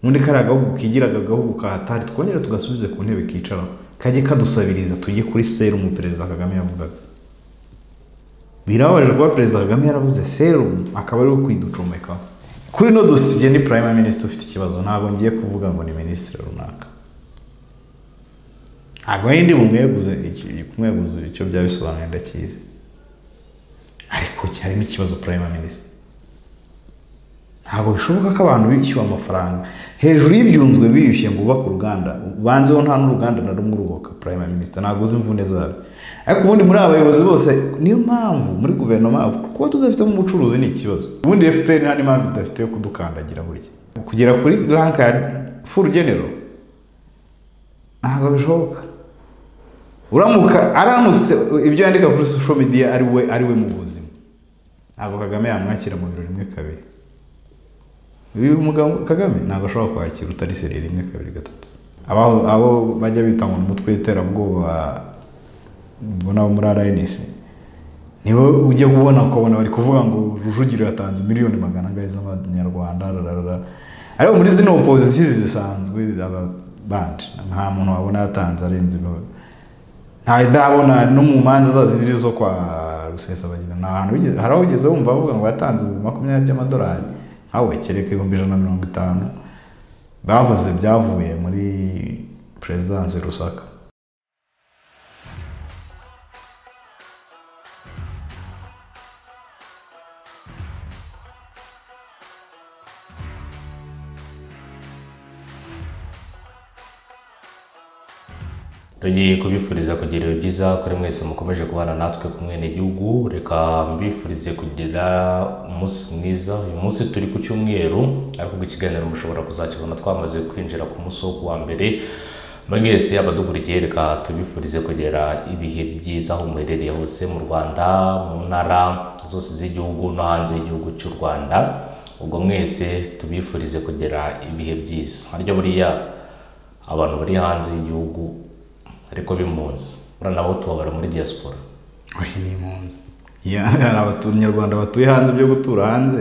ubundi kariya gahugu kigira agahugu kahatari twongere tugasubize ku ntebe kicaraho kajye kadusabiriza tujye kuri serumu perezida kagame yavugaga birababaje kuba perezida kagame yaravuze serumu akaba ariwe kwiducomekaho kuri ino dosiye ni prime minisitiri ufite ikibazo ntabwo ngiye kuvuga ngo ni minisitiri runaka ntabwo yindi mumweguze kumweguza icyo byaba bisobanuye ndakizi ariko harimo ikibazo prime minisitiri ntabwo bishoboka ko abantu bishyuwe amafaranga hejuru y'ibyunzwe biyushye ngo ubake uruganda banzeho nta n'uruganda na rumwe urubaka prime minisitiri ntabwo uzi imvune zabo ariko ubundi muri aba bayobozi bose niyo mpamvu muri guverinoma kuba tudafitemo umucuruzi ni ikibazo ubundi fpr nta n'impamvu idafite yo kudukandagira burya kugera kuri rank ya full general ntabwo bishoboka uramuka aramutse ibyo yandika kuri social media ari we ari we mu buzima ntabwo kagame yamwakira mu biro rimwe kabiri uyu mugabo kagame ntabwo ashobora kwakira utari seri rimwe kabiri gatatu abaho abo bajya bita ngo umutwe w'iterabwoba ubona bo muri rnc nibo ujya kubona ukabona bari kuvuga ngo rujugiro yatanze miliyoni magana angahe z'amanyarwanda rarara ariko muri zino opozisiyo zisanzwe ababanje nta muntu wabona yatanze arenze ndabona no mu manza zazindi zo kwa rusesabagina nta hantu hari aho ugeze wumva bavuga ngo yatanze ibihumbi makumyabiri by'amadolari hawe kereka ibihumbi ijana na mirongo itanu bavuze byavuye muri perezidansi rusaka tugiye kubifuriza kugira ibihe byiza kuri mwese mukomeje kubana natwe ku mwene gihugu reka mbifurize kugira umunsi mwiza uyu munsi turi ku cyumweru ariko ikiganiro mushobora kuzakibona twamaze kwinjira ku munsi wo kuwa mbere mwese abadukurikiye reka tubifurize kugira ibihe byiza aho muherereye hose mu rwanda mu ntara zose z'igihugu no hanze y'igihugu cy'u rwanda ubwo mwese tubifurize kugira ibihe byiza harya buriya abantu bari hanze y'igihugu ariko b'impunzi urabona nabo tubabara muri diaspora oya ni impunzi hari abanyarwanda batuye hanze byo gutura hanze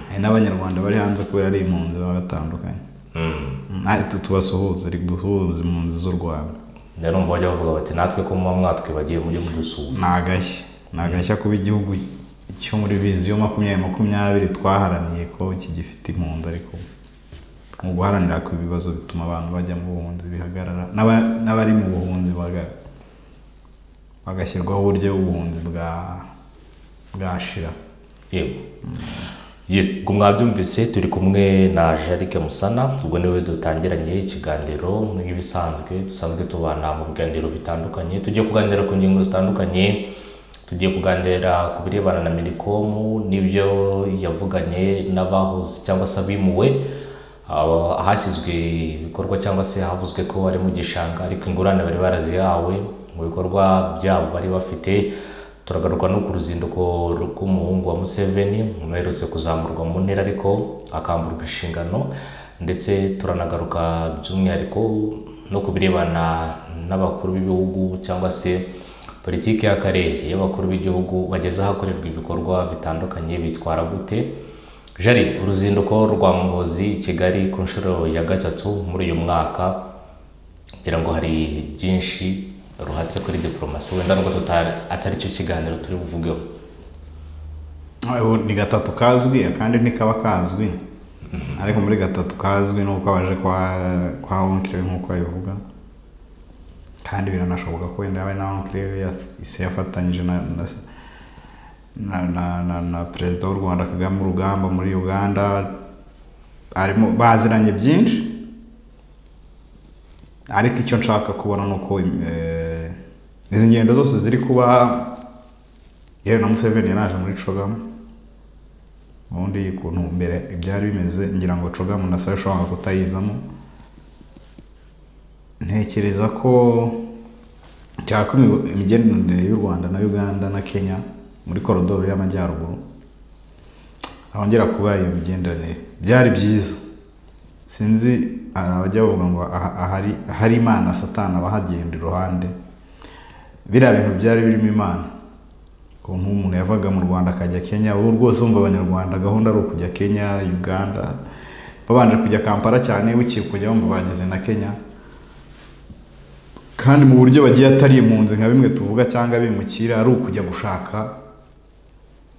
hari n'abanyarwanda bari hanze kubera ari impunzi baba batandukanye tubasuhuza duhuza impunzi z'u rwanda rero numva bajya bavuga bati natwe ko muba mwatwibagiye mujye mudusuhuza ni agashya ni agashya kuba igihugu cyo muri biziyo makumyabiri makumyabiri twaharaniye ko kigifite impunzi ariko mu guharanira ko ibibazo bituma abantu bajya mu buhunzi bihagarara n'abari mu buhunzi bagashyirwaho uburyo bw'ubuhunzi bwashira yego ubwo mwabyumvise turi kumwe na jarike musana ubwo niwe dutangiranye ikiganiro nk'ibisanzwe dusanzwe tubana mu biganiro bitandukanye tugiye kuganira ku ngingo zitandukanye tugiye kuganira ku birebana na mirikomu n'ibyo yavuganye n'abahoze cyangwa se abimuwe ahashyizwe ibikorwa cyangwa se havuzwe ko ari mu gishanga ariko ingurane bari barazihawe mu bikorwa byabo bari bafite turagaruka no ku ruzinduko rw'umuhungu wa museveni uherutse kuzamurwa mu ntera ariko akamburwa inshingano ndetse turanagaruka by'umwihariko no ku birebana n'abakuru b'ibihugu cyangwa se politiki y'akarere y'abakuru b'igihugu bageze ahakorerwa ibikorwa bitandukanye bitwara gute jari uruzinduko rwa muhozi kigali ku nshuro ya gatatu muri uyu mwaka ngira ngo hari byinshi ruhatse kuri diporomasi wenda nubwo atari cyo kiganiro turi buvugeho ni gatatu kazwi akandi ntikaba kazwi ariko muri gatatu kazwi ni uko abaje kwa wonkire nk'uko abivuga kandi biranashoboka ko wenda yaba na wonkire isi yafatanyije na se na perezida w'u rwanda kagame urugamba muri uganda baziranye byinshi ariko icyo nshaka kubona ni uko izi ngendo zose ziri kuba yewe na museveni yaraje muri cogamu ubundi ukuntu mbere ibyari bimeze ngira ngo cogamu na sayo ushobora kutayizamo ntekereza ko cyangwa imigenderanire y'u rwanda na uganda na kenya muri korodoro y'amajyaruguru hongera kuba iyo migenderanire byari byiza sinzi hari abajya bavuga ngo ahari imana satana abahagenda iruhande biriya bintu byari birimo imana ukuntu umuntu yavaga mu rwanda akajya kenya ubu rwose wumva abanyarwanda gahunda ari ukujya kenya uganda babanje kujya kampala cyane bukeye kujya bumva bageze na kenya kandi mu buryo bagiye atari impunzi nka bimwe tuvuga cyangwa bimukira ari ukujya gushaka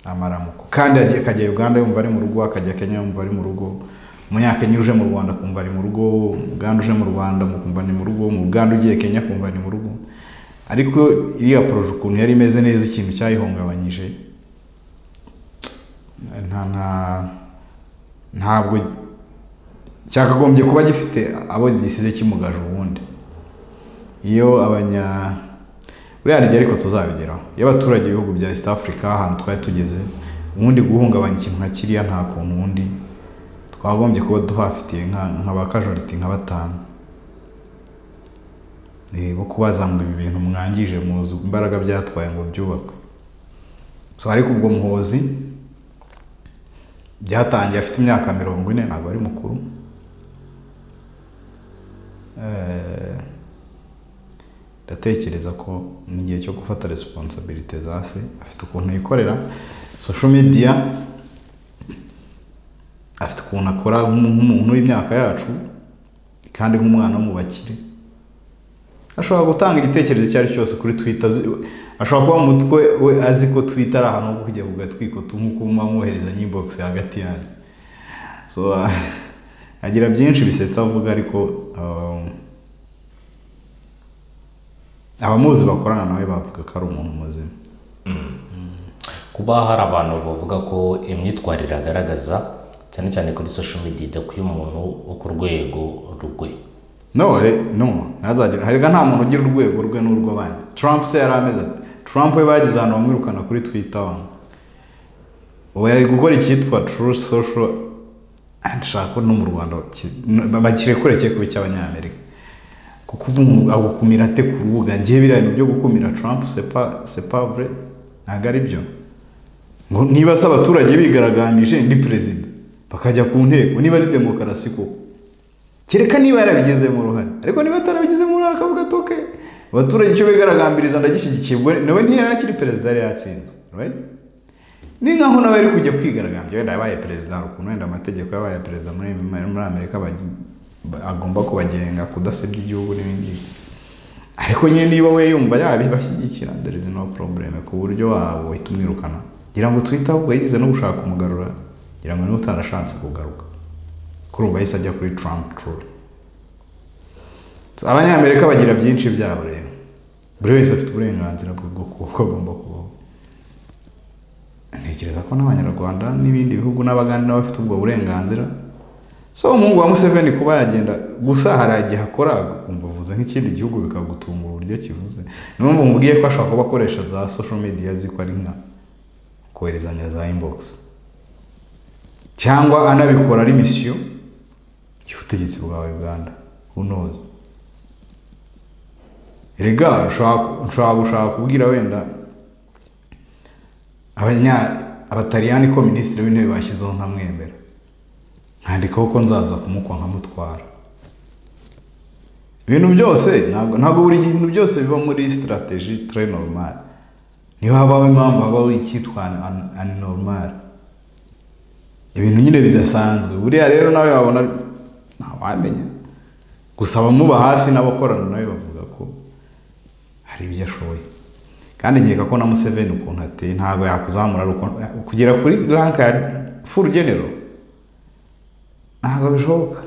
amaramuko kandi yagiye- akajya uganda yumva ari mu rugo akajya kenya yumva ari mu rugo umunyakenya uje mu rwanda akumva ari mu rugo umuganda uje mu rwanda akumva ni mu rugo umuganda ugiye kenya akumva ni mu rugo ariko iriya poroje ukuntu yari imeze neza ikintu cyayihungabanyije nta nta ntabwo cyakagombye kuba gifite abo gisize kimugaje ubundi iyo abanya buriya rigiye ariko tuzabigeraho iyo abaturage b'ibihugu bya east africa ahantu twari tugeze ubundi guhungabanya ikintu nka kiriya nta kuntu ubundi twagombye kuba duhafitiye nka- nka ba kajoriti nka batanu Eh, bo kubaza ngo ibi bintu mwangije muzi imbaraga byatwaye ngo byubakwe so ariko ubwo muhozi byatangiye afite imyaka mirongo ine ntabwo ari mukuru Eh, ndatekereza ko ni igihe cyo gufata resiponsabirite za se afite ukuntu yikorera sosho mediya afite ukuntu akora nk'umu- nk'umuntu w'imyaka yacu kandi nk'umwana wo mu bakire ashobora gutanga igitekerezo icyo ari cyo cyose kuri twita ashobora kuba mu mutwe we azi ko twita ari ahantu ho kujya kugatwiko nk'uko muba mwohereza nyibogisi hagati yanyu so agira byinshi bisetsa avuga ariko um, abamuzi bakorana nawe bavuga ko ari umuntu muzima kuba hari abantu bavuga ko imyitwarire agaragaza cyane cyane kuri social media idakwiye umuntu wo ku rwego rwe none no ntazagira harega nta muntu ugira urwego rwe n'urw'abandi trump se yari ameze ati trump we bagize ahantu bamwirukana kuri twitter wa ubu yari gukora icyitwa true social and shaka ko no mu rwanda ki- n- bakirekure cye kuba icy'abanyamerika kuko ubu umuntu agukumira ate ku rubuga ngewe biriya bintu byo gukumira trump sepa sepavre ntabwo ari byo ngo niba se abaturage bigaragambije ndi perezida bakajya ku nteko niba ari demokarasi koko kereka niba yarabigizemo uruhare ariko niba atarabigizemo uruhare akavuga ati "Okay, abaturage icyo bigaragambiriza ndagishyigikiye ubwo nawe ntiyari akiri perezida yari yatsinzwe right? ni nkaho nawe ari kujya kwigaragambya wenda yabaye perezida hari ukuntu wenda amategeko yabaye perezida muri, muri amerika bagi- ba- agomba kubagenga kudasebya igihugu n'ibindi ariko nyine niba we yumva yabibashyigikira there is no problem ku buryo wahita umwirukana ngira ngo twite ahubwo yagize no gushaka umugarura ngira ngo niba utarashatse kugaruka kuri ubu yahise ajya kuri Trump Tour. Abanyamerika bagira byinshi byabo rero. Buri wese afite uburenganzira bwo bwo- uko agomba kubaho. Ntekereza ko n'Abanyarwanda n'ibindi bihugu n'Abagande nabo bafite ubwo burenganzira. So umuhungu wa Museveni kuba yagenda gusa hari igihe akora akumva avuze nk'ikindi gihugu bikagutungura uburyo kivuze. Niyo mpamvu mubwiye ko ashobora kuba akoresha za social media ziko ari nka koherezanya za inbox cyangwa anabikora ari misiyo y'ubutegetsi bwa uganda unoze rega ushobora ushobora gushaka kubwira wenda abanya abataliyani ko minisitiri w'intebe bashyizeho nkamwemera nkandikaho ko nzaza kumukwa nkamutwara ibintu byose ntabwo ntabwo buri gihe ibintu byose biba muri sitarateji turi normal niho habaho impamvu habaho icyitwa an- anormal ibintu nyine bidasanzwe buriya rero nawe wabona ntawamenya gusa abamuba hafi n'abakorana nawe bavuga ko hari ibyo ashoboye kandi nkeka ko na Museveni ukuntu ateye ntabwo yakuzamura ari uko- kugera kuri rank ya full general ntabwo bishoboka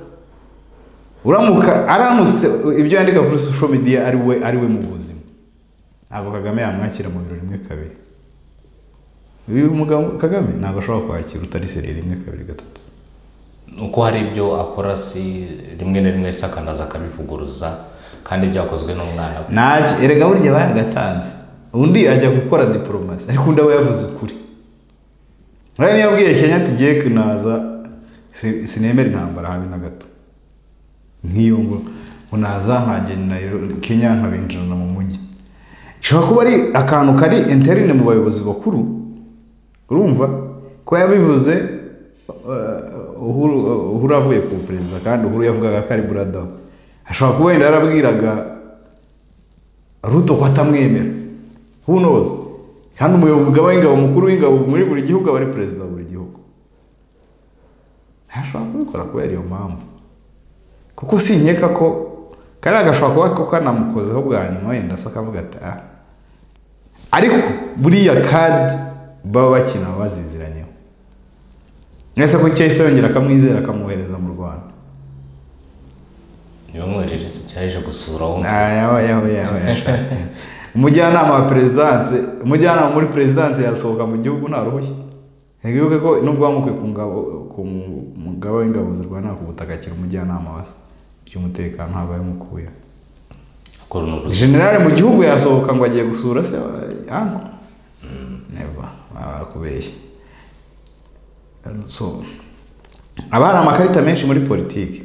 uramuka aramutse ibyo yandika kuri social media ari we ari we mu buzima ntabwo Kagame yamwakira mu biro rimwe kabiri uyu mugabo Kagame ntabwo ashobora kwakira utari seriye rimwe kabiri gatatu uko hari ibyo akora si rimwe na rimwe se akanaza akabivuguruza kandi byakozwe n'umwana we ntacyo erega burya bayagatanze undi ajya gukora diporomasi ariko undi aba yavuze ukuri nk'ayo niyo abwiye kenya ati ngiye kunaza si- sinemera intambara habe na gato nk'iyo ngo ngo naza nkagenda Nairo- kenya nkabinjirana mu mujyi ishobora kuba ari akantu kari interine mu bayobozi bakuru urumva ko yabivuze uh, uhuru, uhuru avuye ku perezida kandi uhuru yavugaga ko ari burada we. ashobora kuba wenda yarabwiraga ruto ko atamwemera who knows kandi umuyobozi w'ingabo w'ingabo mukuru w'ingabo muri buri gihugu aba ari perezida wa buri gihugu ntashobora kubikora kubera iyo mpamvu kuko sinyeka ko kariya gashobora kuba ko kanamukozeho bwa nyuma wenda se akavuga ati ah ariko buriya kadi baba bakina baziziranyeho mwese ko cyahise yongera akamwizera akamwohereza mu rwanda niba mwohereje cyaje gusura aho yawe yawe yawe umujyanama wa perezidanse umujyanama muri perezidanse yasohoka mu gihugu nta ruhushya ntibibuke ko nubwo wamukwe ku ngabo ku mugaba w'ingabo zirwanira ku butaka akiri umujyanama wa se by'umutekano ntabwo yamukuye akora unuvuze generale mu gihugu yasohoka ngo agiye gusura se wa- anko neva baba barakubeshya so haba hari amakarita menshi muri politiki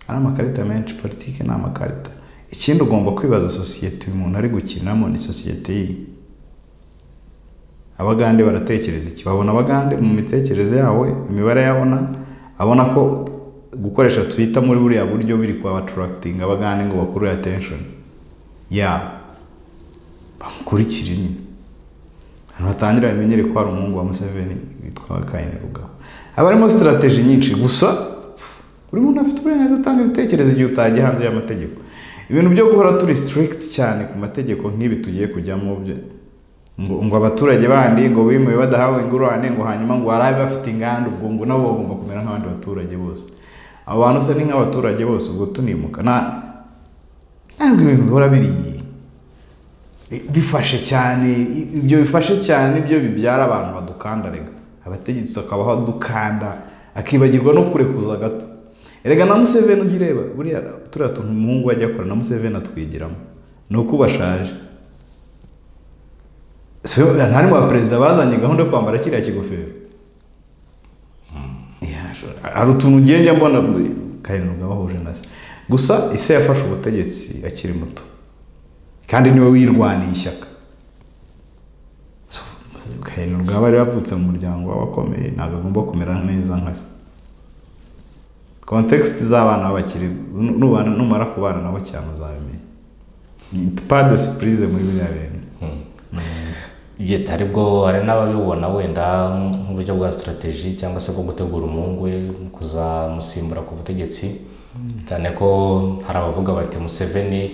hari amakarita menshi politiki ni amakarita ikindi ugomba kwibaza sosiyete uyu muntu ari gukinamo ni sosiyete yihe abagande baratekereza iki babona abagande mu mitekerereze yawe imibare yabona abona ko gukoresha twita muri buriya buryo biri kuba atarakitinga abagande ngo bakurure atenshoni yabo bamukurikire nyine ahantu hatangira bamenyere ko hari umuhungu wa museveni witwa kayini rugabo haba harimo sitarateji nyinshi gusa buri muntu afite uburenganzira atanga ibitekerezo igihe utagiye hanze y'amategeko ibintu byo guhora turi sitirikiti cyane ku mategeko nk'ibi tugiye kujyamo byo- ngo ngo abaturage bandi ngo bimuwe badahawe ingurane ngo hanyuma ngo hari bafite inganda ubwo ngo nabo bagomba kumera nk'abandi baturage bose abo bantu se ni nk'abaturage bose ubwo tunimuka nta ntabwo ibintu bihora biriye Bi- bifashe cyane i- ibyo bifashe cyane byo bibyara abantu badukanda rega abategetsi bakabaho dukanda akibagirwa no kurekuza gato erega na museveni ujya ureba buriya turiya tuntu umuhungu we ajya akora na museveni atwigiramo ni uko bashaje ntari mu perezida bazanye gahunda yo kwambara kiriya kigofero Ya, sure. hari utuntu ugiye njya mbona karindwi bahuje na se gusa ise yafashe ubutegetsi akiri muto kandi niwe wirwaniye ishyaka karindwi bari bavutse mu muryango w'abakomeye ntabwo agomba kumera neza nka se kontekisiti z'abana bakiri nu- nubana numara kubana nabo cyane uzabimenya ni pade sipurize muri biriya bintu Yes, hari bwo hari n'ababibona wenda nk'uburyo bwa sitarateji cyangwa se bwo gutegura umuhungu we mu kuzamusimbura ku butegetsi cyane ko hari abavuga bati museveni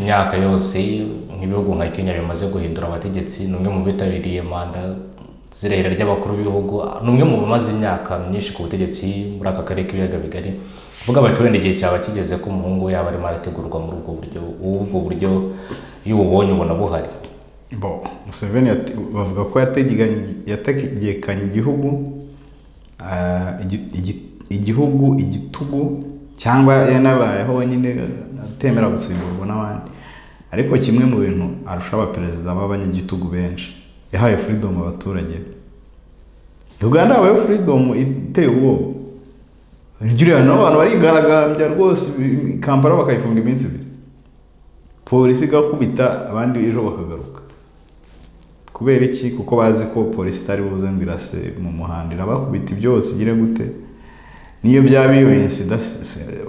imyaka yose nk'ibihugu nka kenya bimaze guhindura abategetsi ni umwe mu bitabiriye manda zirehera ry'abakuru b'ibihugu ni umwe mu bamaze imyaka myinshi ku butegetsi muri aka karere k'ibiyaga bigari avuga bati wenda igihe cyaba kigeze ko umuhungu we yaba arimo arategurwa muri ubwo buryo ubu ubwo buryo iyo ububonye ubona buhari bo museveni yate- bavuga ko yategekanye- yategekanye igihugu ah, igi- igi- igihugu igitugu cyangwa yanabayeho nyine atemera gusimburwa n'abandi ariko kimwe mu bintu arusha abaperezida b'abanyagitugu benshi yahaye freedom abaturage uganda habayeho freedom iteye ubwoba ujya ureba n'abantu barigaragambya rwose i- i- kampala bakayifunga iminsi ibiri polisi igakubita abandi ejo bakagaruka kubera iki kuko bazi ko polisi itari buze ngo irase mu muhanda irabakubita byose igire gute niyo byaba iyo insida se- se-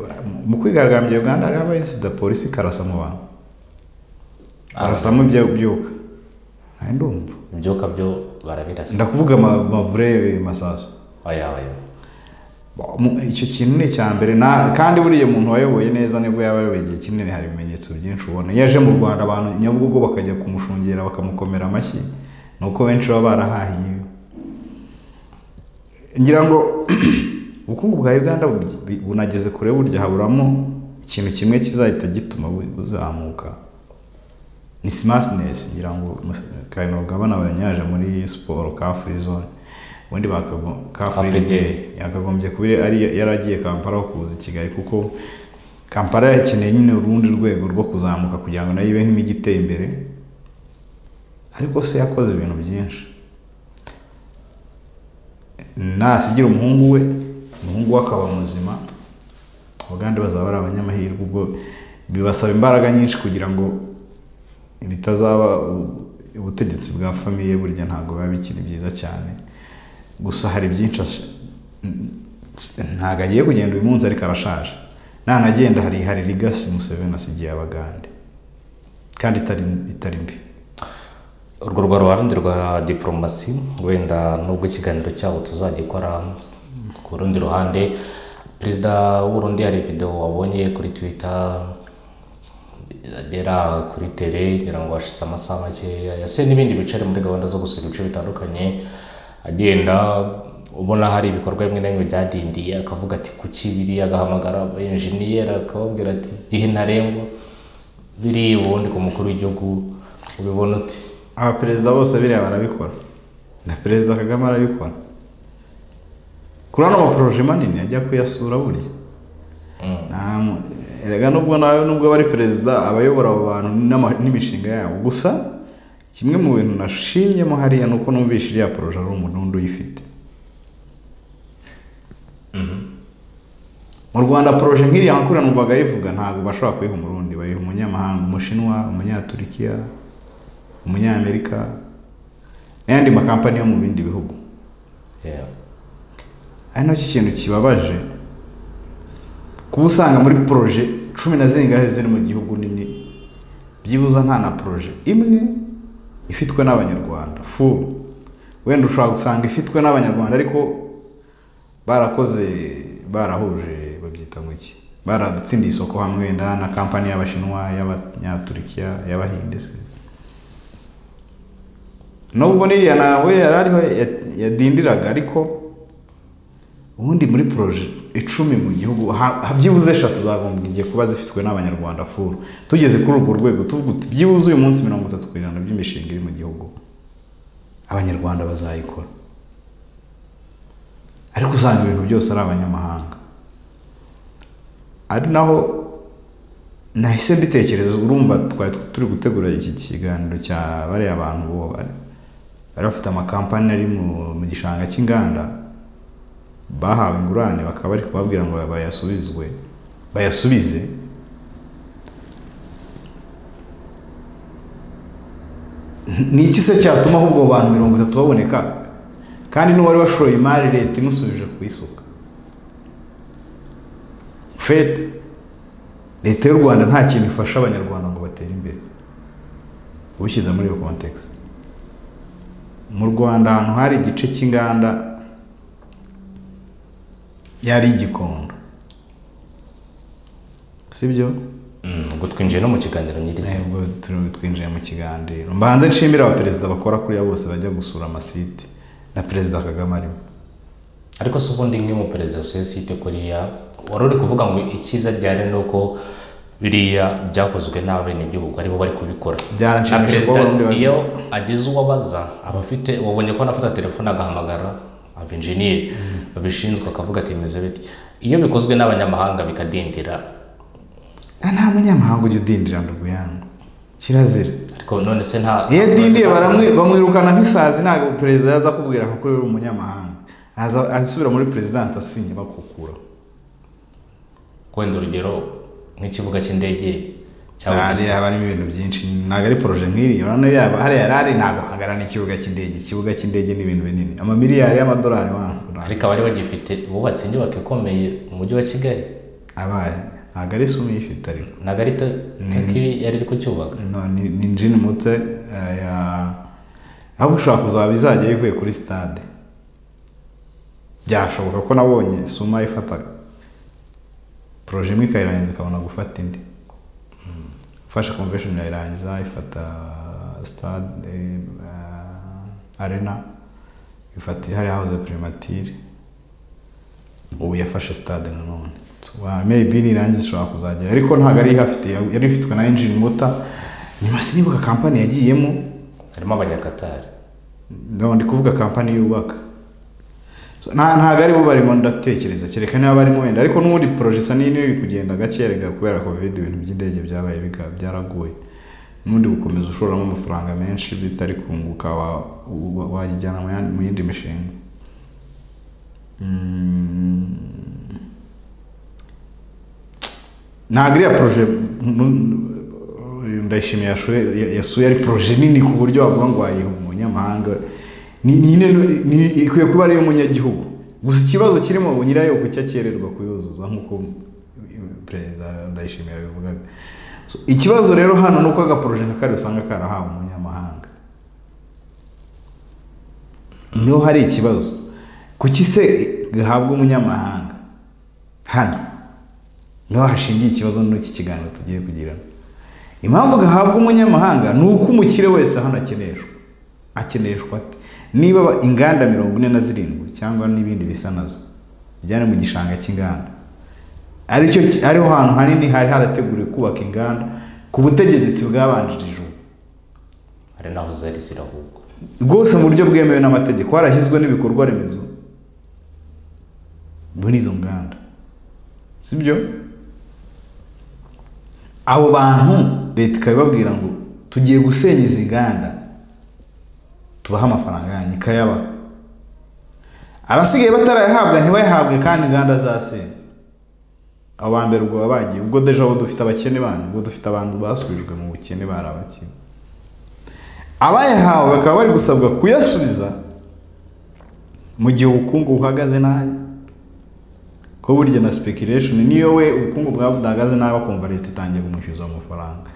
mu kwigaragambya uganda hariho abayinsida polisi ikarasa mu bantu arasamo ibyo byuka nta ndumva ibyuka byo barabirasa ndakuvuga ama- amavure masasu oya oya Mu- icyo kintu ni icya mbere na kandi buriya umuntu wayoboye neza nibwo yaba ayoboye igihe kinini hari ibimenyetso byinshi ubona iyo aje mu rwanda abantu nyabugogo bakajya kumushungera bakamukomera amashyi ni uko benshi baba barahahiye ngira ngo ubukungu bwa uganda bu- bu- bunageze kure burya haburamo ikintu kimwe kizahita gituma bu- buzamuka ni simatinesi ngira ngo kayino gabana banyaje muri siporo ka furi zone ubundi bakago- ka furi Free day. day yakagombye kuba ari yaragiye kampala aho kuza i kigali kuko kampala yakeneye nyine urundi rwego rwo kuzamuka kugira ngo nayo ibe nk'imijyi iteye imbere ariko se yakoze ibintu byinshi nasigira umuhungu we umuhungu we akaba muzima abagande bazaba ari abanyamahirwe ubwo bibasaba imbaraga nyinshi kugira ngo bitazaba u- ubutegetsi bwa famiye burya ntabwo biba bikiri byiza cyane gusa hari byinshi ash- n- ntabwo agiye kugenda uyu munsi ariko arashaje nanagenda hari hari ligasi museveni asigiye abagande kandi itari itari mbi urwo rwa ruhande rwa diporomasi wenda nubwo ikiganiro cyabo tuzagikora ku rundi ruhande perezida w'urundi hari videwo wabonye kuri twita agera kuri tere kugira ngo hashize amasaha makeya yasuye n'ibindi bicari muri gahunda zo gusura ibice bitandukanye agenda ubona hari ibikorwa bimwe na bimwe byadindiye akavuga ati kuki biri agahamagara abenjeniyeri akababwira ati igihe ntarengwa biri ubundi ku mukuru w'igihugu ubibona uti abaperezida bose biriya barabikora na perezida kagame arabikora kuri ano maporoje manini ajya kuyasura burya Nta mu- erega nubwo nawe nubwo aba ari perezida aba ayobora abo bantu n'ama- n'imishinga yabo gusa kimwe mu bintu nashimyemo hariya ni uko numvise iriya poroje ari umuntu wundi uyifite mu rwanda poroje nk'iriya nkura numvaga ayivuga ntabwo bashobora kuyiha umurundi bayiha umunyamahanga umushinwa umunyaturikiya umunyamerika n'ayandi makampani yo mu bindi bihugu yeah. ari nacyo kintu kibabaje kuba usanga muri poroje cumi na zingahe ziri mu gihugu nini byibuze nta na poroje imwe ifitwe n'abanyarwanda full wenda ushobora gusanga ifitwe n'abanyarwanda ariko barakoze barahuje babyita ngo iki baratsindiye isoko hamwe wenda na kampani y'abashinwa y'abanyaturikiya y'abahinde se nubwo n'iriya nawe yari ariho ya- yadindiraga ariko ubundi muri poroje icumi mu gihugu ha- ha- byibuze eshatu zagombye kuba zifitwe n'abanyarwanda furu tugeze kuri urwo rwego tuvuga uti byibuze uyu munsi mirongo itatu ku ijana by'imishinga iri mu gihugu abanyarwanda bazayikora ariko usanga ibintu byose ari abanyamahanga ari naho nahise mbitekereza urumva twari turi gutegura iki kiganiro cya bariya bantu bo bari bari bafite amakampani ari mu- mu gishanga cy'inganda bahawe ingurane bakaba bari kubabwira ngo bayasubizwe bayasubize ni iki se cyatuma ahubwo abo bantu mirongo itatu baboneka kandi n'uwari washoye imari leta imusubije kuyisuka fete leta y'u rwanda nta kintu ifasha abanyarwanda ngo batere imbere ubishyize muri iyo kontekisi mu rwanda ahantu hari igice cy'inganda yari igikondo sibyo Mm, ubwo twinjiye no mu kiganiro nyirizina ntabwo turi twinjiye mu kiganiro mbanze nshimire abaperezida bakora kuriya bose bajya gusura amasite na perezida kagame arimo ariko se ubundi nk'umuperezida sosiyete kuriya wari uri kuvuga ngo icyiza ryari ni uko biriya byakozwe n'abenegihugu aribo bari kubikora na byaranshimisha kuba perezida abarundi bari- iyo ageze uwo abaza aba afite wabonye ko anafata telefone agahamagara abenjeniyeri babishinzwe akavuga ati meze bityo iyo bikozwe n'abanyamahanga bikadindira Ah, nta munyamahanga ujya udindira ngo uyange kirazira ariko none se nta iyo adindiye baramwi- bamwirukana nk'isazi ntabwo perezida yaza akubwira ko kuri uri umunyamahanga Aza- asubira muri perezidanti asinye bakukuraho wenda urugero nk'ikibuga cy'indege cyangwa hari harimo ibintu byinshi ntabwo ari poroje nk'iri urabona yaba hariya yari ari ntabwo hangana n'ikibuga cy'indege ikibuga cy'indege ni ibintu binini amamiliyari y'amadolari wangura ariko abari bagifite bubatse inyubako ikomeye mu mujyi wa kigali abaye ntabwo ari isumo uyifite ariko ntabwo ari to- taki yari iri kucyubaka no, ni ni jini mute eh, ya ahubwo ushobora kuzaba izajya bivuye kuri sitade byashoboka ko nabonye suma ifataga poroje imwe ikayirangiza ikabona gufata indi fasha convention irayirangiza ifata stade eh, eh, arena ifata ihari hahoze primatire ubu yafashe stade nanone Wa- maybe nirangiza ishobora kuzajya ariko ntabwo ari ihafite ya- yari ifitwe na engine muta nyuma sinibuka kampani yagiyemo harimo abanyakatari no ndi kuvuga kampani yubaka So, nta ntabwo aribo barimo ndatekereza kereka niba barimo wenda ariko n'ubundi poroje isa n'indi iri kugenda gake erega kubera covid ibintu by'indege byabaye biga- byaragoye n'ubundi gukomeza ushoramo amafaranga menshi bitari kunguka wa- wa- wayijyana mu yandi- mu yindi mishinga Mm. ntabwo iriya poroje ndayishimiye yashuye- ya- yasuye ari poroje nini ku buryo wavuga ngo wayiha umunyamahanga Ni- ni nini- ni- ikwiye kuba ari iy'umunyagihugu gusa ikibazo kirimo ubu nyirayo kuki akererwa kuyuzuza nk'uko perezida ndayishimiye yabivugaga So, ikibazo rero hano ni uko agaporoje nka kariya usanga karahawe umunyamahanga niho hari ikibazo kuki se gahabwa umunyamahanga hano niho hashingiye ikibazo n'iki kiganiro tugiye kugiramo impamvu gahabwa umunyamahanga ni uko umukire wese hano akeneshwa akeneshwa ate niba aba- inganda mirongo ine na zirindwi cyangwa n'ibindi bisa nazo byari mu gishanga cy'inganda aricyo ki- ariho hantu hanini hari harateguriwe kubaka inganda ku butegetsi bwabanjirije ubu hari n'aho zari zirahubwa rwose mu buryo bwemewe n'amategeko harashyizwe n'ibikorwa remezo muri izo nganda sibyo abo bantu leta ikabibabwira ngo tugiye gusenya izi nganda tubahe amafaranga yanyu ikayabaha abasigaye batarayahabwa ntibayahabwe kandi inganda zasenywe abo ba mbere ubwo baba bagiye ubwo deja abo dufite abakene banyu ubwo dufite abantu basubijwe mu bukene bari abakene abayahawe bakaba bari gusabwa kuyasubiza mu gihe ubukungu buhagaze nabi ko burya na speculation niyo we ubukungu bwaba budahagaze nabi akumva leta itangiye kumushyuza amafaranga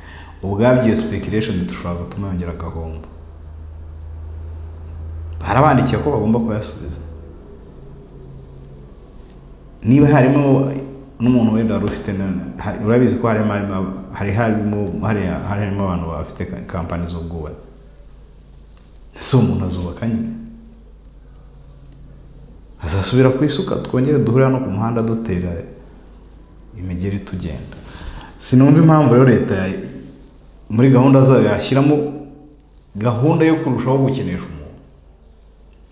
ubwabyo iyo speculation dushobora gutuma yongera agahomba barabandikiye ko bagomba kuyasubiza niba harimo n'umuntu wenda wari ufite na- hari- urabizi ko harimo harimo ab- hari harimo hariya- harimo abantu bafite ka- kampani z'ubwubatsi ese uwo muntu azubaka nyine azasubira ku isuka twongere duhure hano ku muhanda dutera imigeri tugenda sinumva impamvu rero leta ya- muri gahunda zayo yashyiramo gahunda yo kurushaho gukinisha umuntu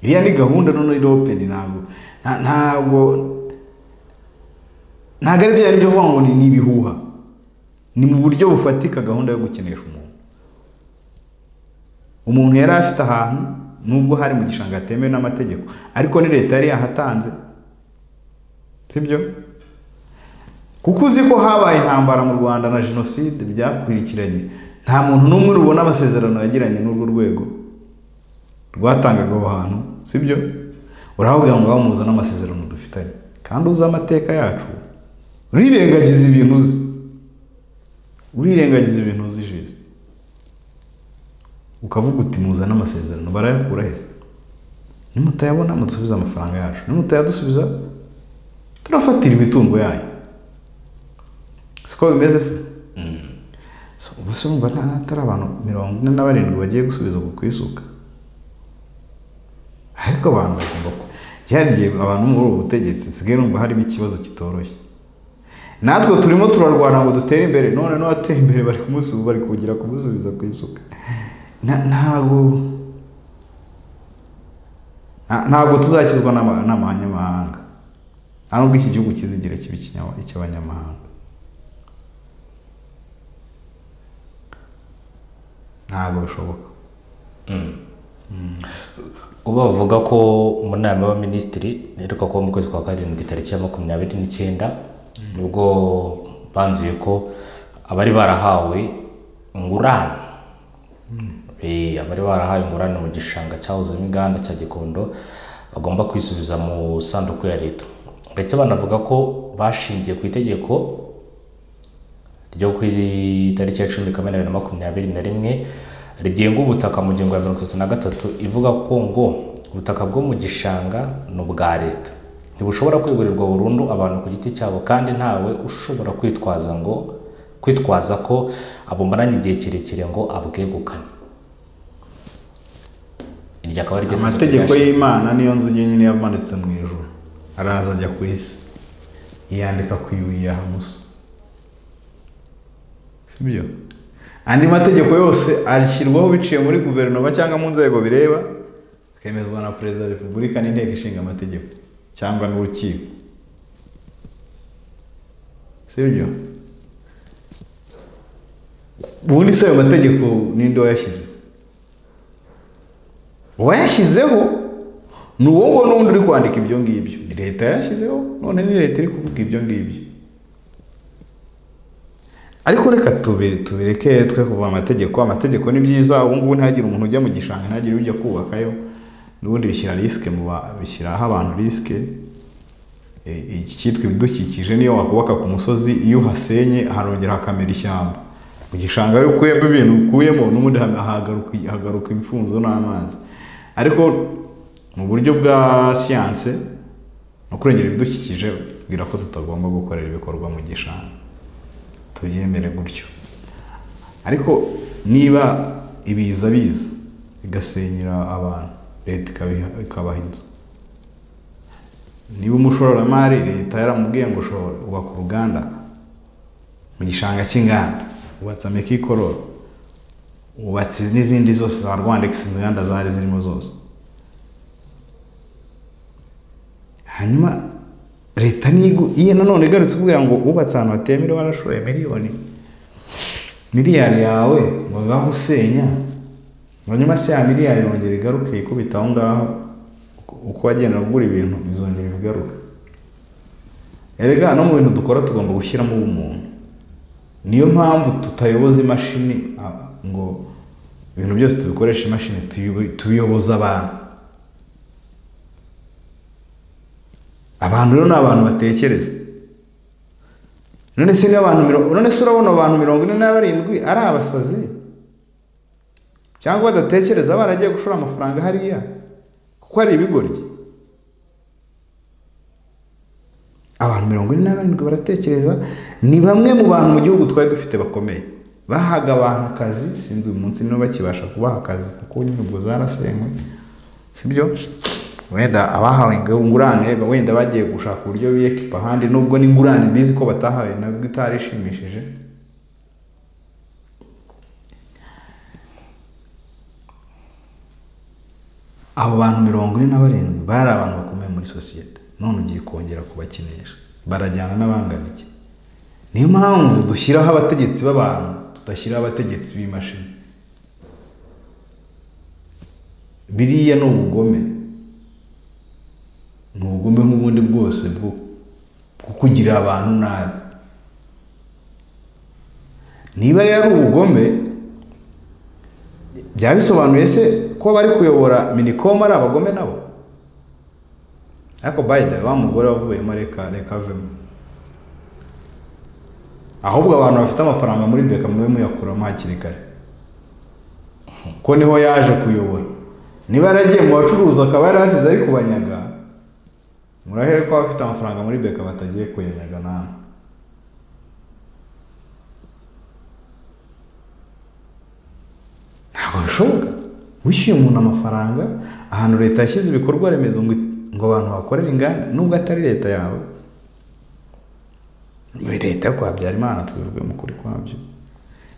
iriya ni gahunda noneho iropeni ntabwo nta- ntabwo ntabwo ari bya byo kuvuga ngo ni ni ibihuha ni mu buryo bufatika gahunda yo gukinisha umuntu umuntu yari afite ahantu nubwo hari mu gishanga hatemewe n'amategeko ariko ni leta yari yahatanze sibyo kuko uzi ko habaye intambara mu rwanda na jenoside byakurikiranye nta muntu n'umwe rubona amasezerano yagiranye n'urwo rwego rwatangaga aho hantu sibyo urahabwira ngo bamuza n'amasezerano dufitanye kandi uzi amateka yacu urirengagiza ibintu uzi urirengagiza ibintu uzi jesite ukavuga uti muza n'amasezerano barayakura heza nimutayabona mudusubize amafaranga yacu nimutayadusubiza turafatira imitungo yanyu siko bimeze se So, ubu se urumva nta hatari abantu mirongo ine na barindwi bagiye gusubiza uku kwisuka ariko abantu bagomba ku yagiye abantu muri ubu butegetsi nsigaye numva harimo ikibazo kitoroshye natwe turimo turarwana ngo dutere imbere none n'uwateye imbere bari kumusubiza bari kugira kumusubiza ku isuka Na- ntabwo nta- ntabwo tuzakizwa n'ama- n'abanyamahanga nta nubwo iki gihugu kizigira kiba ikinya- icy'abanyamahanga ntabwo bishoboka ubwo bavuga ko mu nama y'abaminisitiri iheruka kuba mu kwezi kwa karindwi tariki ya makumyabiri n'icyenda nibwo banzuye ko abari barahawe ingurane Eh, abari barahawe ingurane mu gishanga cyahozemo inganda cya gikondo bagomba kwisubiza mu sanduku ya leta ndetse banavuga ko bashingiye ku itegeko ryo ku itariki ya cumi kamena bibiri na makumyabiri na rimwe rigenga ubutaka mu ngingo ya mirongo itatu na gatatu ivuga ko ngo ubutaka bwo mu gishanga ni ubwa leta ntibushobora kwegurirwa burundu abantu ku giti cyabo kandi ntawe ushobora kwitwaza ngo kwitwaza ko abumaranye igihe kirekire ngo abwegukane iryo akaba ari ryo tegeko amategeko ryashyizweho. y'imana niyo nzu nyine yamanitse mu ijuru araza ajya ku isi yiyandika ku ibuye ya hamusa sibyo andi mategeko yose ashyirwaho biciye muri guverinoma cyangwa mu nzego bireba akemezwa na perezida wa repubulika n'inteko ishinga amategeko cyangwa n'urukiko sibyo ubundi se ayo mategeko ninde wayashyize uwayashyizeho ni uwo nguwo n'ubundi uri kwandika ibyo ngibyo ni leta yayashyizeho none ni leta iri kuvuga ibyo ngibyo ariko reka tubi- tubireke twe kuva amategeko amategeko ni byiza ubu ngubu ntihagire umuntu ujya mu gishanga ntihagire ujya kubakayo n'ubundi bishyira risike mu ba- bishyiraho abantu risike E, iki cyitwa ibidukikije niyo wakubaka ku musozi iyo uhasenye harongera hakamera ishyamba mu gishanga rero ukuyemo ibintu ukuyemo n'ubundi hagaruka hagaruka imfunzo n'amazi ariko mu buryo bwa siyanse no kurengera ibidukikije bwira ko tutagomba gukorera ibikorwa mu gishanga tubyemere gutyo ariko niba ibiza biza bigasenyera abantu leta ikabiha- ikabaha inzu niba umushoramari leta yaramubwiye ngo ushobora ubaka uruganda mu gishanga cy'inganda wubatse amikikororo wubatse n'izindi zose za rwandex inganda zari zirimo zose hanyuma leta nigo iyo nanone igarutse kubwira ngo wubatse ahantu hatemewe warashoye miliyoni miliyari yawe ngo ngaho usenya ngo nyuma se ya miliyari irongera igaruke ikubita aho ngaho uko- uko wagenda ugura ibintu bizongera bigaruke erega no mu bintu dukora tugomba gushyiramo ubumuntu niyo mpamvu tutayoboza imashini ah, ngo ibintu byose tubikoresha imashini tuyobo- tubiyoboza abantu abantu rero ni abantu batekereza none se niba abantu mirongo none se urabona abantu mirongo ine na barindwi ari abasazi cyangwa badatekereza baragiye gushora amafaranga hariya kuko hari ibigoryi abantu mirongo ine na barindwi baratekereza ni bamwe mu bantu mu gihugu twari dufite bakomeye bahaga abantu akazi sinzi uyu munsi niba bakibasha kubaha akazi kuko nyine ubwo zarasenywe sibyo wenda abahawe ingurane wenda bagiye gushaka uburyo biyekipa ahandi nubwo n'ingurane mbizi ko batahawe nabwo itari ishimishije abo bantu mirongo ine na barindwi bari abantu bakomeye muri sosiyete none ugiye kongera kubakinisha barajyana n'abanganiye niyo mpamvu dushyiraho abategetsi b'abantu tudashyiraho abategetsi b'imashini biriya ni ubugome ni ubugome nk'ubundi bwose bwo bwo kugira abantu nabi niba rero ari ubugome byaba bisobanuye se ko bari kuyobora minicom ari abagome nabo ariko bayida wa mugore wavuyemo reka reka avemo ahubwo abantu bafite amafaranga muri beka mube muyakuramo hakiri kare ko niho yaje kuyobora niba yaragiye mu bacuruzi akaba yari asize ari kubanyaga murahere ko abafite amafaranga muri beka batagiye kuyanyaga namwe ntabwo bishoboka wishyuye umuntu amafaranga ahantu leta yashyize ibikorwa remezo ngo ngo abantu bakorere inganda nubwo atari leta yawe Ni leta yo kwa Habyarimana tubivuge mu kuri kwabyo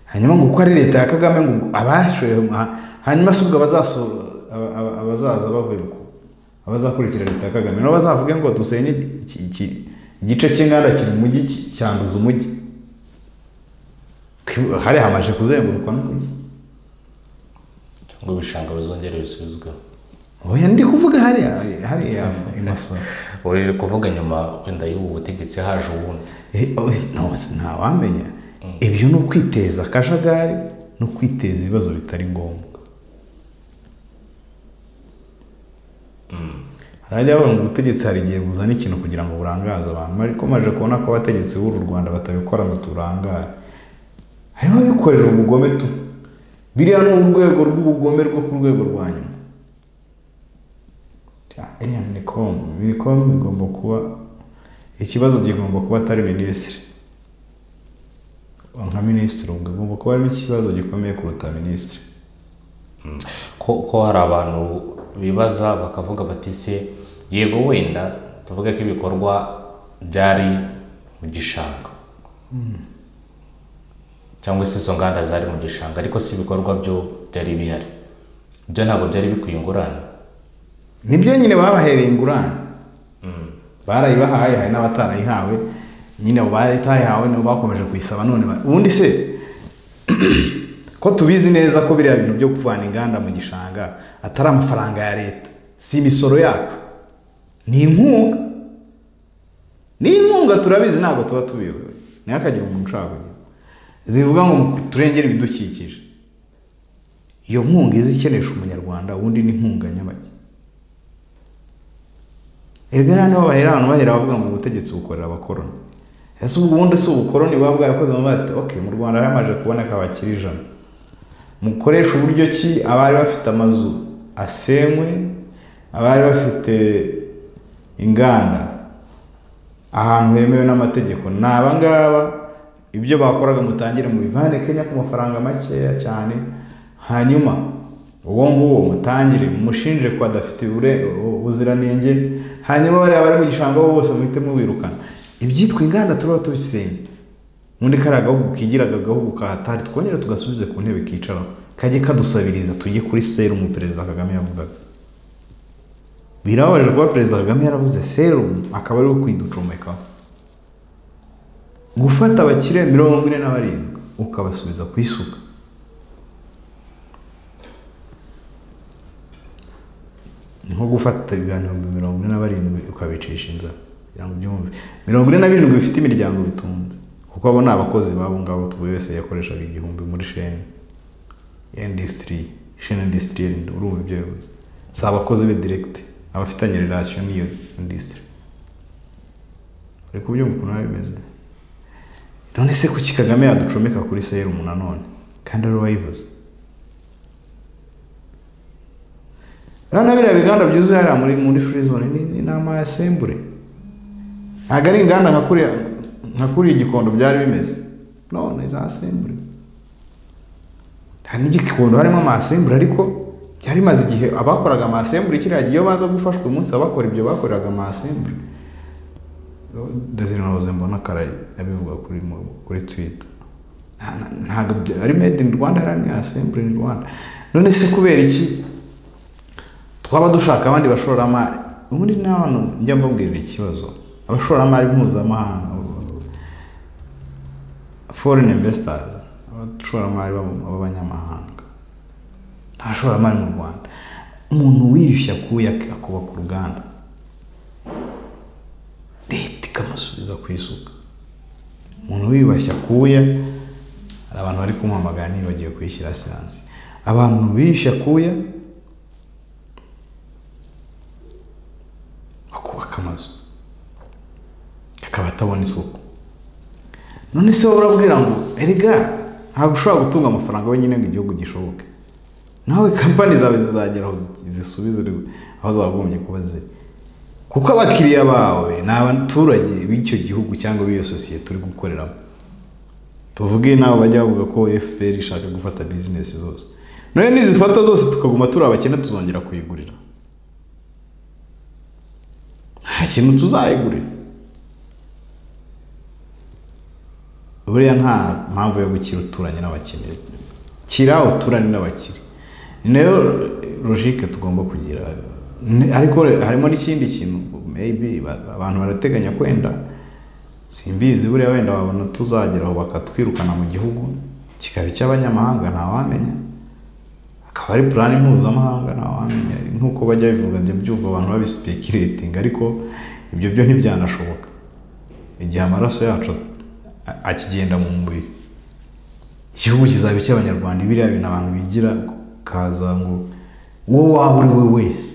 hanyuma ngo uko ari leta ya kagame ngo abashoye ha- hanyuma si ubwo abazaso- aba- aba- abazaza bavuye ku abazakurikira leta ya kagame nabo bazavuge ngo dusenye iki- iki- igice cy'inganda kiri mu mujyi ki- cyanduza umujyi hari hamaze kuzengurukwa n'umujyi cyangwa ibishanga bizongere bisubizweho oya ndi kuvuga hariya hariya i masoro uri kuvuga nyuma wenda y'ubu butegetsi haje ubundi Eh, oya, no, si- ntawamenya ibyo ni ukwiteza akajagari no kwiteza ibibazo bitari ngombwa harajya bavuga ngo ubutegetsi hari igihe buzana ikintu kugira ngo burangaze abantu ariko maje kubona ko abategetsi b'uru rwanda batabikora ngo turangare harimo abikorera ubugome tu biriya ni urwego rw'ubugome rwo ku rwego rwa nyuma Iriya minicom minicom igomba kuba ikibazo kigomba kuba atari minisitiri nka minisitiri ubwo igomba kuba harimo ikibazo gikomeye kuruta minisitiri ko ko hari abantu bibaza bakavuga bati se yego wenda tuvuge ko ibikorwa byari mu gishanga cyangwa se izo nganda zari mu gishanga ariko si ibikorwa byo byari bihari byo ntabwo byari bikwiye ingurane nibyo nyine babahereye ingurane barayibahaye hari n'abatarayihawe nyine abo batayihawe nibo bakomeje kuyisaba none ba- ubundi se ko tubizi neza ko biriya bintu byo kuvana inganda mu gishanga atari amafaranga ya leta si imisoro yacu ni inkunga ni inkunga turabizi ntabwo tuba tubiyobewe ntihakagire umuntu ushaka kugira zivuga ngo turengere ibidukikije iyo nkunga iza ikenesha umunyarwanda ubundi ni inkunga nyabake erega hano bahera abantu bahera bavuga ngo ubutegetsi bukorera abakoroni ese ubwo ubundi si ubukoroni buba bwarakoze mu bati ok mu rwanda yaramaze kuboneka abakiri ijana mukoresha uburyo ki abari bafite amazu asenywe abari bafite inganda ahantu hemewe n'amategeko ni abangaba ibyo bakoraga mutangire mu bivane kenya ku mafaranga makeya cyane hanyuma uwo nguwo mutangire mushinje ko adafite ubure- ubuziranenge hanyuma bariya bari mu gishanga bo bose muhite mubirukana ibyitwa inganda turaba tubisenye muri kariya gahugu kigiraga agahugu kahatari twongere tugasubize ku ntebe kicaraho kajye kadusabiriza tujye kuri serumu perezida kagame yavugaga birababaje kuba perezida kagame yaravuze serumu akaba ariwe kwiducomekaho gufata abakire mirongo ine na barindwi ukabasubiza ku isuka ni nko gufata ibihumbi mirongo ine na barindwi ukabicisha inzara kugira ngo ubyumve mirongo ine na birindwi bifite imiryango bitunze kuko abo ni abakozi babo ngabo buri wese yakoreshaga igihumbi muri sheni indisitiri sheni indisitiri urumva ibyo bivuze si abakozi be diregiti abafitanye relasiyo n'iyo indisitiri uri kubyumva ukuntu biba bimeze none se kuki kagame yaducomeka kuri serumu nanone kandi ari uwayivuze rano biriya biganda byuzuye hariya muri muri free zone ni, ni nama ya sembure ntabwo ari inganda nka kuriya nka kuriya igikondo byari bimeze none za sembure hari n'igikondo harimo amasembure ariko byari bimaze igihe abakoraga amasembure kiriya gihe iyo baza gufashwa uyu munsi abakora ibyo bakoreraga amasembure desire nahoze mbona karayi abivuga kuri mu- kuri twita Nta- nta- ntabwo bya- ari made in rwanda hari ni assembly in rwanda none se kubera iki twaba dushaka abandi bashoramari ubundi nawe njya mbabwirira ikibazo abashoramari mpuzamahanga foreign investors abashoramari b'aba- b'abanyamahanga nta bashoramari mu rwanda umuntu wiyushya akuye ak- akubaka uruganda leta ikamusubiza ku isuka umuntu wiyubashye akuya hari abantu bari kumuhamagara ntibagiwe kwishyira siyansi abantu biyushye akuya bakubaka amazu akaba atabona isuku none se wowe urabwira ngo erega ntabwo ushobora gutunga amafaranga wenyine ngo igihugu gishoboke nawe kampani zawe zizagera aho zi- zisubize aho zagombye kuba ziri kuko abakiriya bawe ni abaturage b'icyo gihugu cyangwa b'iyo sosiyete uri gukoreramo tuvuge nawe bajya bavuga ko fpr ishaka gufata bizinesi zose nawe nizifata zose tukaguma turi abakene tuzongera kuyigurira nta kintu tuzayigurira buriya nta mpamvu yo gukira uturanye n'abakene kira uturane n'abakire ni nayo logike tugomba kugira Ni- ariko harimo n'ikindi kintu maybe ba- abantu barateganya kwenda simbizi buriya wenda babona tuzageraho bakatwirukana mu gihugu kikaba icy'abanyamahanga ntawamenya akaba ari plan mpuzamahanga ntawamenya nk'uko bajya bivuga njya mbyumva abantu babisipekiretinga ariko ibyo byo ntibyanashoboka igihe amaraso yacu a- akigenda mu mubiri igihugu kizaba icy'abanyarwanda biriya bintu abantu bigira kaza ngo uwo waba uri we wese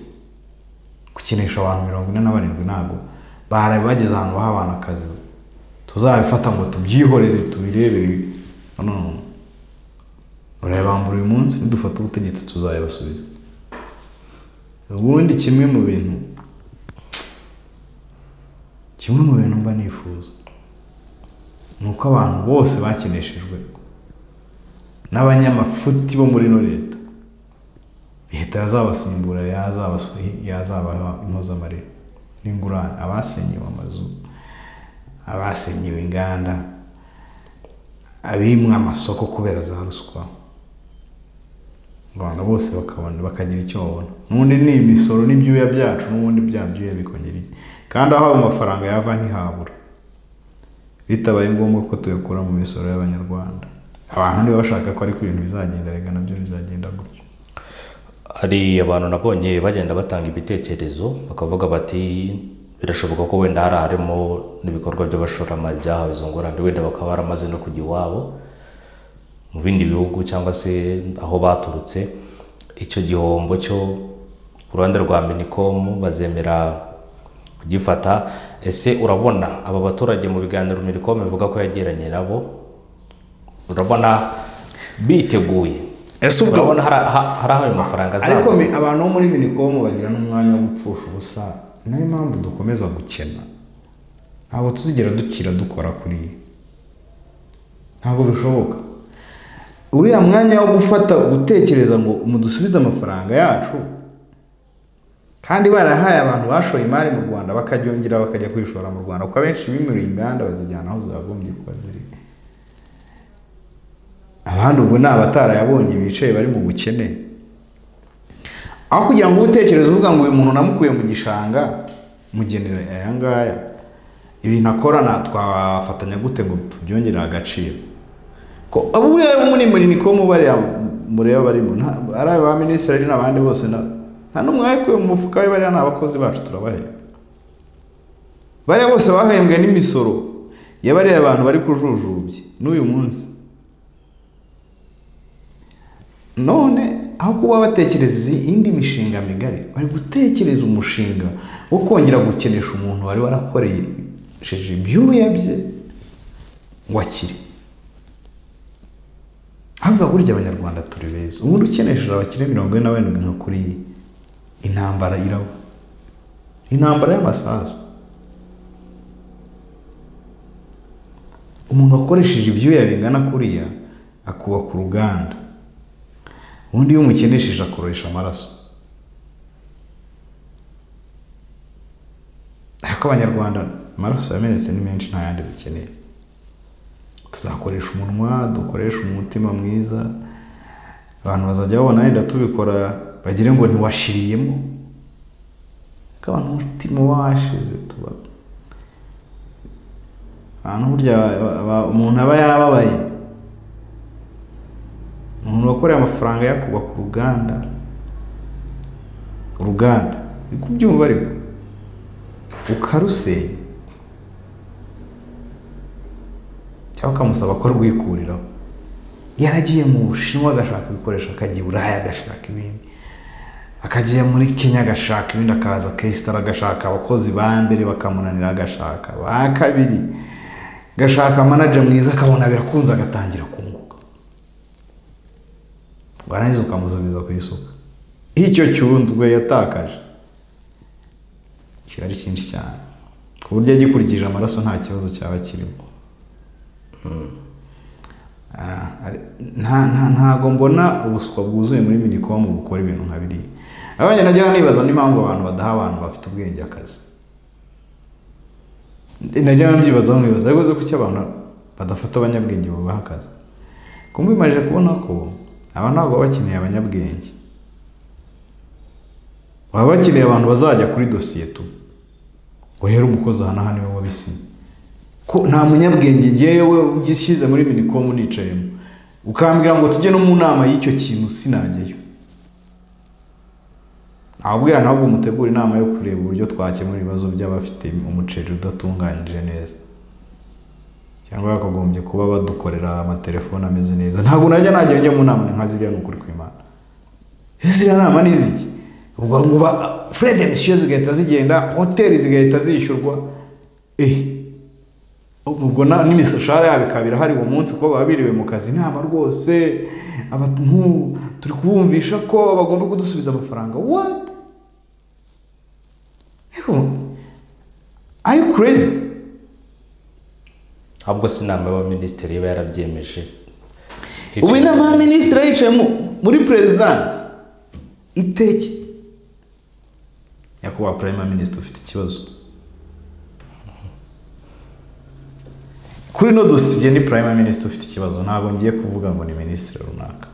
gukinisha abantu mirongo ine na barindwi ntabwo bari bageze ahantu baha abantu akazi tuzabifata ngo tubyihorere tubirebere no no no urayabambura uyu munsi nidufata ubutegetsi tuzayabasubiza ubundi kimwe mu bintu kimwe mu bintu mba nifuza ni uko abantu bose bakineshejwe n'abanyamafuti bo muri ino leta leta yazabasimbura yazabasu- yazabaha impozamarira n'ingurane abasenyewe amazu abasenyewe inganda abimwe amasoko kubera za ruswa abantu bose bakabona bakagira icyo babona n'ubundi ni imisoro n'ibyuya byacu n'ubundi bya byuya bikongera iki kandi aho ayo mafaranga yava ntihabura bitabaye ngombwa ko tuyakura mu misoro y'abanyarwanda abantu niba bashaka ko ariko ibintu bizagenda reka nabyo bizagenda gutyo hari abantu nabonye bagenda batanga ibitekerezo bakavuga bati birashoboka ko wenda hari harimo n'ibikorwa by'abashoramari byahawe izo ngurane wenda bakaba baramaze no kujya iwabo mu bindi bihugu cyangwa se aho baturutse icyo gihombo cyo ku ruhande rwa minicom bazemera kugifata ese urabona aba baturage mu biganiro minicom bivuga ko yagiranye nabo urabona biteguye ese ubwo urabona hari ha- hari aho ayo mafaranga ariko azaba mi- abantu bo muri minikomu bagira n'umwanya wo gupfusha ubusa ni nayo mpamvu dukomeza gukena ntabwo tuzigera dukira dukora kuri iyi ntabwo bishoboka uriya mwanya wo gufata gutekereza ngo mudusubize amafaranga yacu kandi barahaye abantu bashoye imari mu rwanda bakaryongera bakajya kwishora mu rwanda kuko abenshi bimuriye inganda bazijyana aho zakagombye kuba ziri abandi ubwo ni abatarayabonye bicaye bari mu bukene aho kugira ngo utekereze uvuga ngo uyu muntu namukuye mu gishanga mugenera aya ngaya ibintu akora na twafatanya gute ngo tubyongere agaciro ko abo buriya bo muri muri niko mubariya mureba barimo nta- ari aba minisitiri ari n'abandi bose na- nta n'umwe wayikuye mu mufuka we bariya ni abakozi bacu turabahemba bariya bose bahembwe n'imisoro ya bariya abantu bari kujujubya n'uyu munsi none aho kuba batekereza indi mishinga migari bari gutekereza umushinga wo kongera gukenesha umuntu wari warakoresheje ibyuya bye ngo akire havuga burya abanyarwanda turi beza umuntu ukenesheje abakire mirongo ine na barindwi nka kuri iyi intambara iraba intambara y'amasasu umuntu wakoresheje ibyuya bingana kuriya akubaka uruganda ubundi iyo umukenesheje akoresha amaraso ariko abanyarwanda amaraso yamenetse ni menshi nta yandi dukeneye tuzakoresha umunwa dukoresha umutima mwiza abantu bazajya babona wenda tubikora bagire ngo ntiwashiriyemo ariko abantu umutima washize tuba ahantu burya aba- aba- umuntu aba yababaye umuntu wakoreye amafaranga yakubaka uruganda uruganda uri kubyumva ariko ukarusenya cyangwa ukamusaba ko rwikuriraho yaragiye mu bushinwa agashaka ibikoresho akajya i buraya agashaka ibindi akajya muri kenya agashaka ibindi akaza kesitara agashaka abakozi ba mbere bakamunanira agashaka ba kabiri agashaka manager mwiza akabona birakunze agatangira kunguka warangiza ukamusubiza ku isuka icyo cyunzwe yatakaje kiba ari cyinshi cyane ku buryo agikurikije amaraso nta kibazo cyaba kirimo Ah, ari- nta- nta- ntago mbona ubuswa bwuzuye muri minikomu bukora ibintu nka biriya abanye najya nibaza n'impamvu abantu badaha abantu bafite ubwenge akazi najya mbyibazaho nkibaza ariko kuki abantu badafata abanyabwenge bubaha akazi ko mbimaze kubona ko aba ntabwo baba bakeneye abanyabwenge baba bakeneye abantu bazajya kuri dosiye tu ngo here umukozi aha na hano niwe wabisinye ko nta munyabwenge ngewe ugishyize muri minikomu nicayemo ukambwira ngo tujye no mu nama y'icyo kintu sinajyayo ntabwira ntabwo mutegura inama yo kureba uburyo twakemura ibibazo by'abafite umuceri udatunganije neza cyangwa bakagombye kuba badukorera amatelefone ameze neza ntabwo najya najya njya mu nama ni nka ziriya ni ukuri kw'imana ziriya nama ni iziki ubwo ngo ba furede misiyo zigahita zigenda hoteli zigahita zishyurwa eh ubwo na- n'imishahara yabo ikaba irahari uwo munsi kuko baba biriwe mu kazi inama rwose abantu turi kubumvisha ko bagomba kudusubiza amafaranga what ariko are you crazy ahubwo si inama y'abaminisitiri iba yarabyemeje ubu inama ya minisitiri yicaye mu- muri perezidansi iteki nyakubahwa purayima minisitiri ufite ikibazo kuri ino dosiye ni purayima minisitiri ufite ikibazo ntabwo ngiye kuvuga ngo ni minisitiri runaka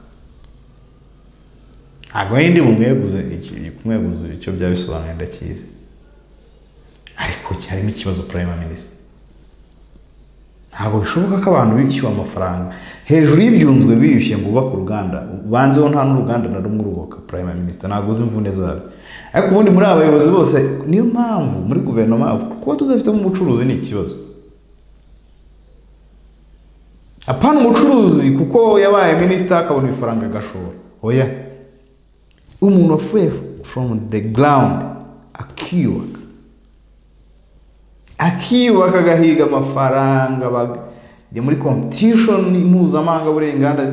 ntabwo yindi mumweguze kumweguza icyo byaba bisobanuye ndakizi ariko harimo ikibazo purayima minisitiri ntabwo bishoboka ko abantu bishyuwe amafaranga hejuru y'ibyunzwe biyushye ngo ubake uruganda banzeho nta n'uruganda na rumwe urubaka prime minister ntabwo uzi imvune zabo ariko ubundi muri aba bayobozi bose niyo mpamvu muri guverinoma kuba tudafitemo umucuruzi ni ikibazo apana umucuruzi kuko yabaye minisita akabona ifaranga agashora oya umuntu wapfuye from the ground akiyubaka akiyubaka agahiga amafaranga ba- ni muri competition mpuzamahanga buriya inganda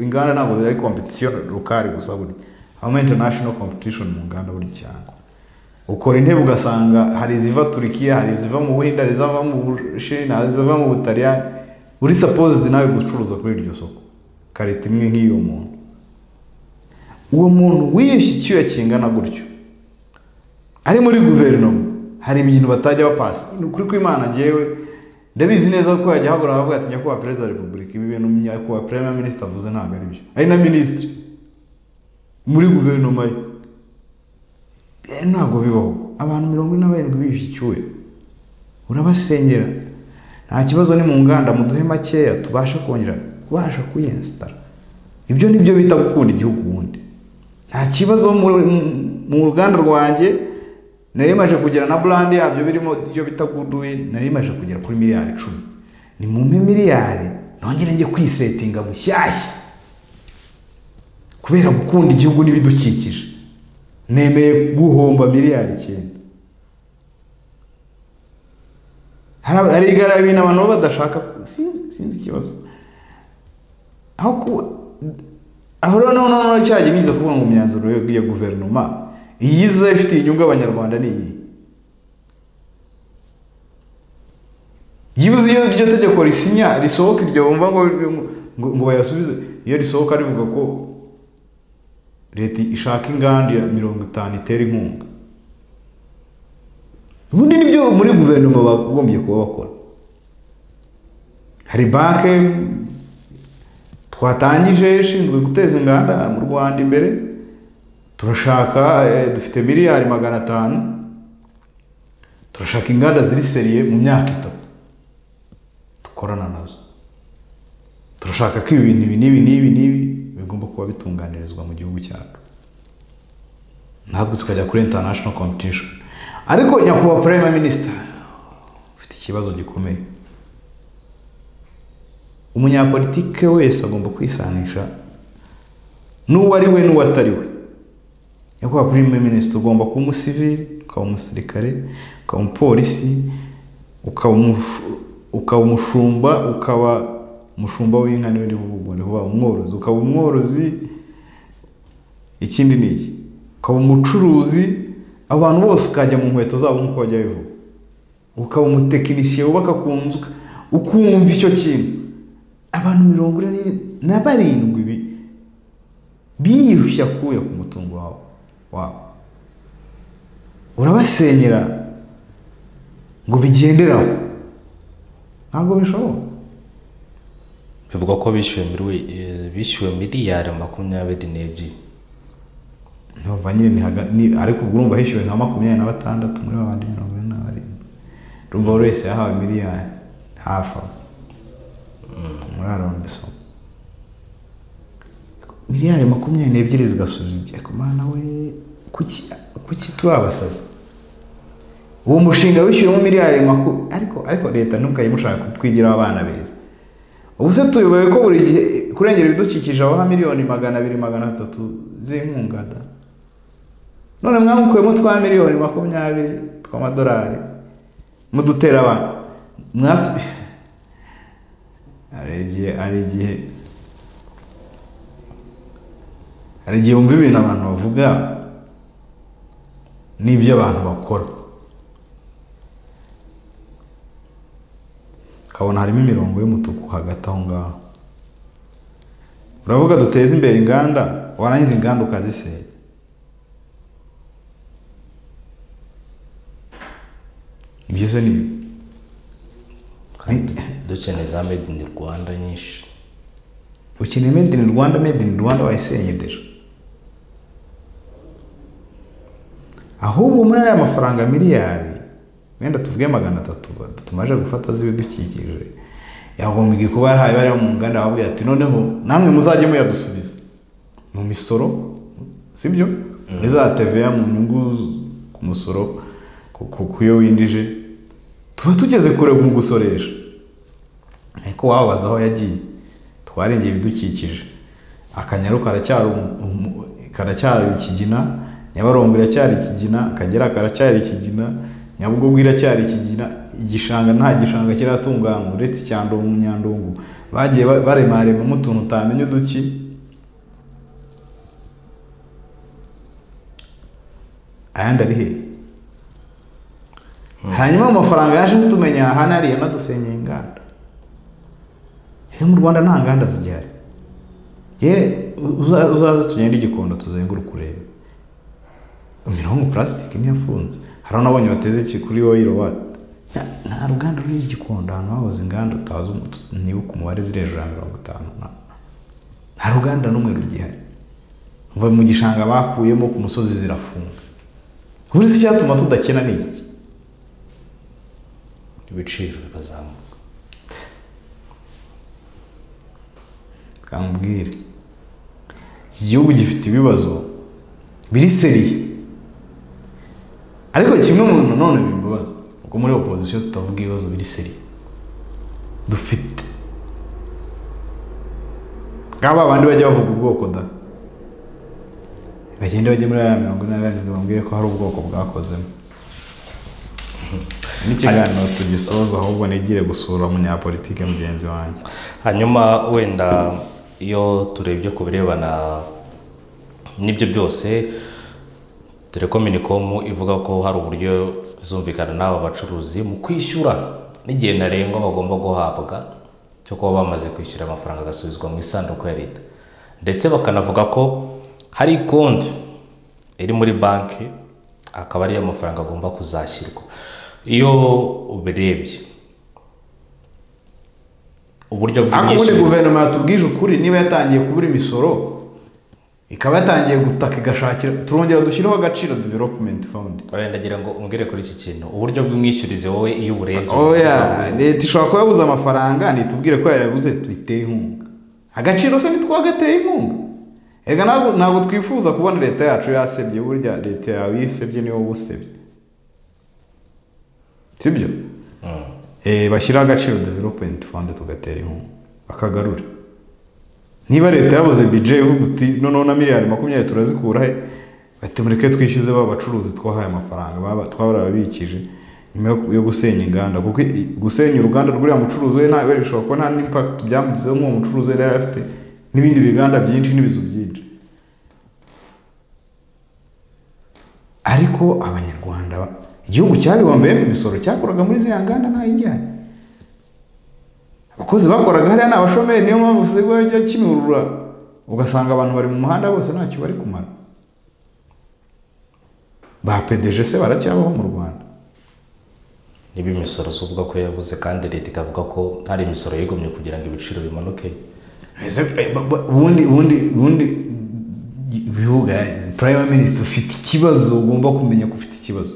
inganda ntabwo ziri competition lokali gusa burya habamo international competition mu nganda buri cyangwa ukora intebe ugasanga hari iziva turikiya hari iziva mu buhinde hari iziva mu bushinwa hari iziva mu butaliyani uri supposed nawe gucuruza kuri iryo soko karita imwe nk'iyo muntu uwo muntu wiyeshye icyuya kingana gutyo ari muri guverinoma hari ibintu batajya bapasa ni ukuri kw'imana ngewe ndabizi neza ko yajya ahabura abavuga ati nyakubahwa perezida wa repubulika ibi bintu nyakubahwa perezida minisitiri avuze ntabwo ari byo ari na minisitiri muri guverinoma ye Eh, ntabwo bibaho abantu mirongo ine na barindwi biyushye icyuya urabasengera nta kibazo ni mu nganda muduhe makeya tubashe kongera kubasha kwiyensitara ibyo ni byo bita gukunda igihugu ubundi nta kibazo mu- mu- mu ruganda rwanjye nari maje kugera na burandi yabyo birimo ibyo bita guduwi nari maje kugera kuri miliyari icumi ni mu miliyari nongere njye kwisetinga bushyashya kubera gukunda igihugu n'ibidukikije nemeye guhomba miliyari icyenda Hari- hari igara ibintu abantu baba badashaka ku- sinzi sinzi ikibazo aho kuba aho rero noneho noneho cyajya biza kuvuga ngo imyanzuro yo- ya guverinoma iyiza ifitiye inyungu abanyarwanda ni iyi byibuze iyo iryo tegeko risinya risohoka iryo bumva ngo ngo, ngo bayasubize iyo risohoka rivuga ko leta ishaka inganda ya mirongo itanu itera inkunga ubundi nibyo muri guverinoma bagombye kuba bakora hari banke twatangije ishinzwe guteza inganda mu rwanda imbere turashaka eh, dufite miliyari magana atanu turashaka inganda ziri seriye mu myaka itatu dukorana nazo turashaka ko ibi bintu ibi n'ibi n'ibi n'ibi bigomba kuba bitunganirizwa mu gihugu cyacu natwe tukajya kuri international competition ariko nyakubahwa prime minister ufite ikibazo gikomeye umunyapolitike wese agomba kwisanisha n'uwo ari we n'uwo atari we nyakubahwa prime minister ugomba kuba umusivili ukaba umusirikare ukaba umupolisi ukaba umufu- ukaba umushumba ukaba umushumba w'inka niwe uri buvuga ni kuvuga umworozi ukaba umworozi ikindi ni iki ukaba umucuruzi abantu bose ukajya mu nkweto zabo nk'uko bajya bivuga ukaba umutekinisiye wubaka ku nzu ukumva icyo kintu abantu mirongo ine n'ine- na barindwi bi- biyushya akuya ku mutungo wawe wabo urabasenyera ngo bigenderaho ntabwo bishoboka bivugwa ko bishyuwe miri- eh, bishyuwe miliyari makumyabiri n'ebyiri ndumva nyine ni haga- ni ariko ubwo urumva hishyuwe nka makumyabiri na batandatu muri ba bandi mirongo ine na barindwi urumva buri wese yahawe miliyari hafi aho muri arombe isoko miliyari makumyabiri n'ebyiri zigasubiza igihe ku mwana we kuki kuki turabasaza uwo mushinga wishyuwemo miliyari makumyabiri ariko ariko leta ntukajye mushaka kutwigiraho abana beza ubu se tuyoboye ko buri gihe kurengera ibidukikije abaha miliyoni magana abiri magana atatu z'inkunga da none mwamukuyemo twa miliyoni makumyabiri tw'amadolari mudutera abantu mwatu hari igihe hari igihe hari igihe wumva ibintu abantu bavuga n'ibyo abantu bakora ukabona harimo imirongo y'umutuku hagati aho ngaho uravuga duteze imbere inganda warangiza inganda ukazisenya ibyo se ni ibi. kandi dukeneye za made in rwanda nyinshi ukeneye made in rwanda made in rwanda wayisenyedeje ahubwo muri aya mafaranga miliyari wenda tuvuge magana atatu ba- tumaze gufata z'ibidukikije yagombye kuba yarahaye bari mu nganda bababwira ati noneho namwe muzajye muyadusubiza mu misoro sibyo muri za TVA mu nyungu z- ku musoro ku- ku ku yo winjije tuba tugeze kure mu gusoresha ariko wababaza aho yagiye twarengeye ibidukikije akanyaru karacyari umu- umu- karacyari ikigina nyabarongo iracyari ikigina akagera karacyari ikigina nyabugogo iracyari ikigina igishanga nta gishanga kiratunganywa uretse icyandungu nyandungu bagiye ba- baremaremamo utuntu utamenya uduki ayandi ari hehe hanyuma mu mafaranga yaje kutumenya aha n'ariya nadusenyeye inganda rero mu rwanda nta nganda zigihari yewe uza- uzaze tugende igikondo tuzenguruke urebe imirongo purasitike ntiyafunze hari n'abonye bateze iki kuri oyiro wati Nta- nta ruganda ruri igikondo ahantu hahoze inganda utazi umu- tu- nibuka umubare ziri hejuru ya mirongo itanu na- nta ruganda n'umwe rugihari Mva mu gishanga bakuyemo ku musozi zirafunga burize icyatuma tudakena ni iki ibiciro bikazamuka kambwire iki gihugu gifite ibibazo biri seriye ariko kimwe mu nanone bimbabaza ubwo muri opozisiyo tutavuga ibibazo biri seriye dufite nk'aba bandi bajya bavuga ubwoko da bagende bajye muri ya mirongo ine na karindwi bambwire ko hari ubwoko bwakozemo n'ikiganiro tugisoza ahubwo nigire gusura umunyapolitike mugenzi wanjye hanyuma wenda iyo turebye ku birebana n'ibyo byose dore ko minikomu ivuga ko hari uburyo izumvikana n'aba bacuruzi mu kwishyura n'igihe ntarengwa bagomba guhabwa cyo kuba bamaze kwishyura amafaranga agasubizwa mu isanduku ya leta ndetse bakanavuga ko hari konti iri muri banki akaba ariyo amafaranga agomba kuzashyirwa iyo ubirebye uburyo ariko ubundi bw'imyishyurire- guverinoma yatubwije ukuri niba yatangiye kubura imisoro ikaba yatangiye gutaka igashakira turongera dushyireho agaciro development fund Oya ndagira ngo umbwire kuri iki kintu uburyo bw'imyishyurize wowe iyo uburebye oya leta ishobora kuba yabuze amafaranga nitubwire ko yayabuze tuyitere inkunga agaciro se ntitwagateye inkunga erega ntabwo ntabwo twifuza kubona leta yacu yasebye burya leta yawe iyo isebye niwe uba usebye sibyo Mm. Eh, bashyiraho agaciro development fund tugatera inkunga bakagarura niba leta yabuze bije ivuga uti noneho na miliyari makumyabiri turazikura he bati mureke twishyuze ba bacuruzi twahaye amafaranga baba- twarababikije nyuma yo- yo gusenya inganda kuko i- gusenya uruganda rw'uriya mucuruzi we nta we bishobora kuba nta n'impact byamugizeho nk'uwo mucuruzi we yari afite n'ibindi biganda byinshi n'ibizu byinshi ariko abanyarwanda ba- igihugu cyabibombeyemo imisoro cyakuraga muri ziriya nganda ntayijyanye abakozi bakoraga hariya ni abashomeri niyo mpamvu usigaye ujya kimurura ugasanga abantu bari mu muhanda bose ntacyo bari kumara ba PDG se baracyabaho mu rwanda niba imisoro se uvuga ko yabuze kandi leta ikavuga ko hari imisoro yigomye kugira ngo ibiciro bimanuke Ese, eh, ba- ba- ubundi ubundi ubundi bivuga prime minister ufite ikibazo ugomba kumenya ko ufite ikibazo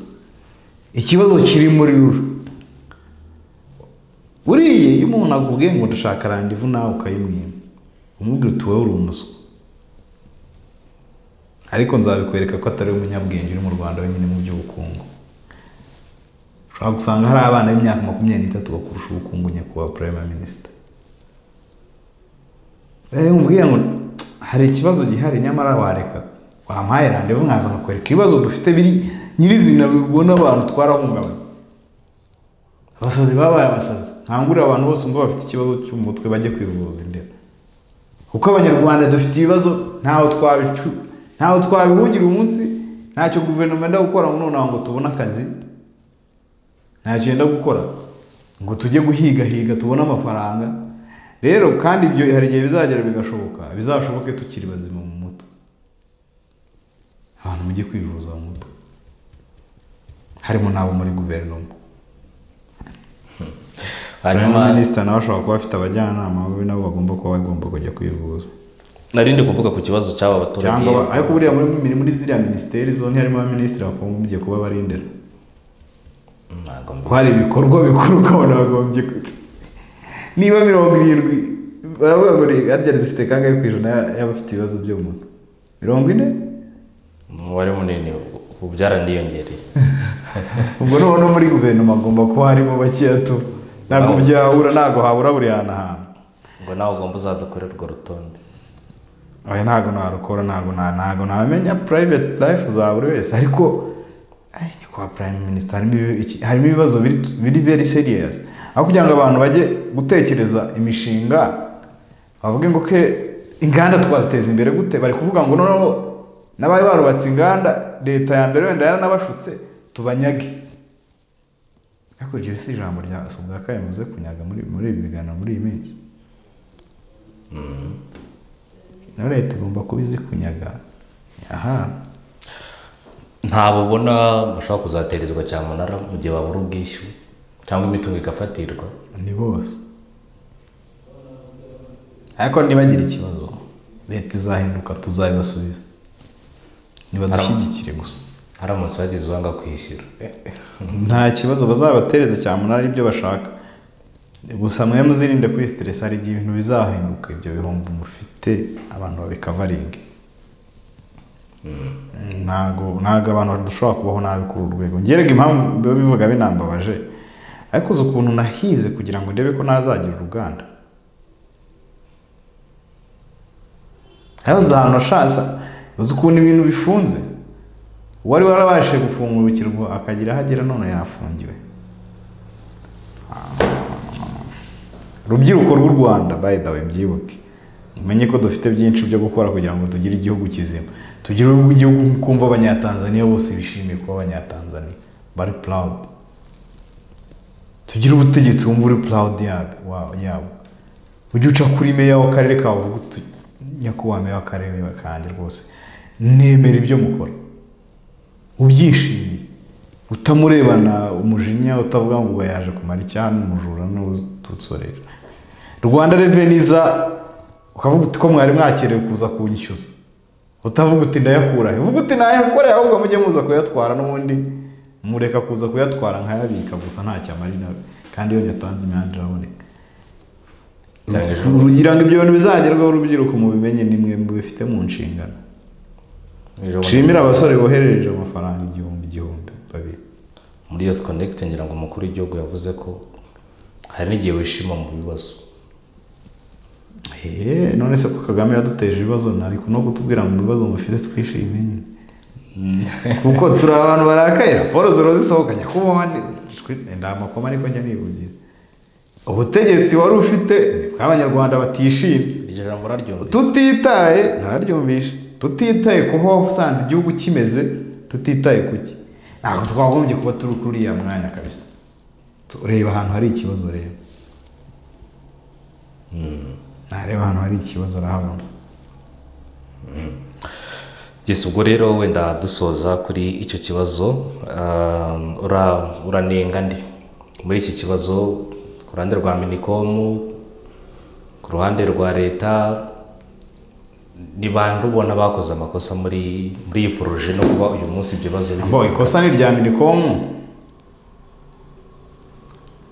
ikibazo kiri muri rura buriya iyo umuntu akubwiye ngo ndashaka randivu nawe ukayimwima umubwira uti wowe uri umuswa ariko nzabikwereka ko atari umunyabwenge uri mu rwanda wenyine mu by'ubukungu ushobora gusanga hari abana b'imyaka makumyabiri n'itatu bakurusha ubukungu nyakubahwa prime minister rero mubwira ngo hari ikibazo gihari nyamara wareka wampaye randevu nkaza nkakwereka ibibazo dufite biri nyirizina bibona abantu twarahungabanye abasazi babaye abasazi nkangurira abantu bose umva bafite ikibazo cyo mu mutwe bajye kwivuza indera kuko abanyarwanda dufite ibibazo ntaho twabicu ntaho twabihungira umunsi ntacyo guverinoma yenda gukora ngo nonaha ngo tubone akazi ntacyo yenda gukora ngo tujye guhigahiga tubone amafaranga rero kandi ibyo hari igihe bizagera bigashoboka bizashoboke tukiri bazima mu mutwe abantu mujye kwivuza mu mutwe harimo n'abo muri guverinoma hanyuma Prime Minister nawe ashobora kuba afite abajyanama babi nabo bagomba kuba bagomba kujya kwivuza nari ndi kuvuga ku kibazo cy'aba baturage cyangwa ba- ariko buriya muri muri- muri ziriya minisiteri zone harimo abaminisitiri bagombye kuba barindira ntabwo ko hari ibikorwa bikuru ukabona bagombye ku- niba mirongo irindwi baravuga ngo reka harya dufite kangahe ku ijana ya- y'abafite ibibazo byo mu mutwe mirongo ine umubare munini ubu byaraniyongereye ubwo noneho no muri guverinoma agomba kuba harimo bakeya tu ntabwo Nabo. byahura ntabwo habura buri hantu ahantu ngo nawe ugomba uzadukore urwo rutonde oya ntabwo narukora ntabwo na ntabwo namenya private life za buri wese ariko ay, kwa prime minister harimo ibi- iki- harimo ibibazo biri biri very serious aho kugira ngo abantu bajye gutekereza imishinga bavuge ngo ke inganda twaziteza imbere gute bari kuvuga ngo noneho n'abari barubatse inganda leta ya mbere wenda yaranabashutse tubanyage ariko iryo si ijambo rya Sunga Kaya yavuze kunyaga muri muri ibi biganiro muri iyi minsi nayo leta igomba kuba izi kunyaga aha ntabwo ubona bashobora kuzaterezwa cyamunara mu gihe babura ubwishyu cyangwa imitungo igafatirwa ni bose ariko nibagire ikibazo leta izahinduka tuzabibasubiza nibadushyigikire gusa haramutse hagize uwanga kwishyura nta kibazo bazabatereze cyamunara ibyo bashaka gusa mwe muzirinde kuri siteresi hari igihe ibintu bizahinduka ibyo bihombo mufite abantu babikavaringe ntabwo ntabwo abantu dushobora kubaho nabi kuri uru rwego ngerega impamvu biba bivuga binambabaje ariko uzi ukuntu nahize kugira ngo ndebe ko ntazagira uruganda habuze ahantu ashatse uzi ukuntu ibintu bifunze uwari warabashije gufungurukirwa akagira aho agera none yafungiwe rubyiruko rw'u rwanda by the way mbyibuke mumenye ko dufite byinshi byo gukora kugira ngo tugire igihugu kizima tugire igihugu kumva abanyatanzaniya bose bishimiye kuba abanyatanzaniya bari proud tugire ubutegetsi wumva uri proud yabwo wa- yabwo ujye uca kuri meya w'akarere kawe uvuga uti nyakubahwa meya w'akarere kanjye rwose nemera ibyo mukora ubyishimiye utamurebana umujinya utavuga ngo uba yaje kumara icyana umujura n'ututsorera rwanda reveni iza ukavuga uti ko mwari mwakerewe kuza kunyishyuza utavuga uti ndayakurahe uvuga uti nayakoreye ahubwo mujye muza kuyatwara n'ubundi mureka kuza kuyatwara nkayabika gusa ntacyo amarina kandi iyo nyatanze imihanda iraboneka Cyangwa ejo kugira ngo ibyo bintu bizagerweho urubyiruko mubimenye ni mwe mubifite mu nshingano ejo nshimire abasore boherereje amafaranga igihumbi igihumbi babiri muri yose konegiti ngira ngo umukuru w'igihugu yavuze ko hari n'igihe wishima mu bibazo Eee, none se ko kagame yaduteje ibibazo ntari no kutubwira ngo ibibazo mufite twishime nyine kuko turi abantu barakaye raporo zero zisohoka nyakubahwa ndi- ndi amakoma ariko njya nibugira ubutegetsi wari ufite ni bw'abanyarwanda batishimye iryo jambo uraryumvise tutitaye ntararyumvisha tutitaye ku ho usanze igihugu kimeze tutitaye ku ki ntabwo twagombye kuba turi kuri uriya mwanya kabisa tureba ahantu hari ikibazo rero nareba ahantu hari ikibazo urahabona Yes, ubwo rero wenda dusoza kuri icyo kibazo um, ura- uranenga ndi muri iki kibazo ku ruhande rwa minikomu ku ruhande rwa leta ni bande ubona bakoze amakosa muri muri iyi poroje no kuba uyu munsi ibyo bibazo bigeze ngo ikosa ni irya minikomu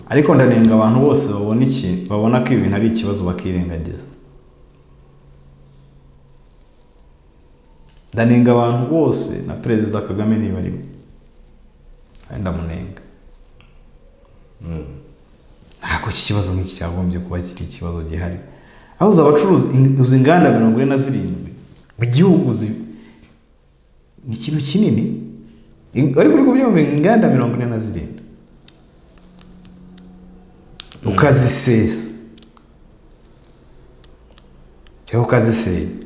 ariko ndanenga abantu bose babona iki babona ko ibintu ari ikibazo bakirengagiza ndanenga abantu bose na perezida kagame niba arimo kandi ndamunenga ntabwo iki kibazo nk'iki cyagombye kuba kiri ikibazo gihari aho uzi abacuruzi in- uzi inganda mirongo ine na zirindwi mu gihugu zi- ni ikintu kinini In- ariko uri kubyumva inganda mirongo ine na zirindwi ukazisesa cyangwa ukazisenya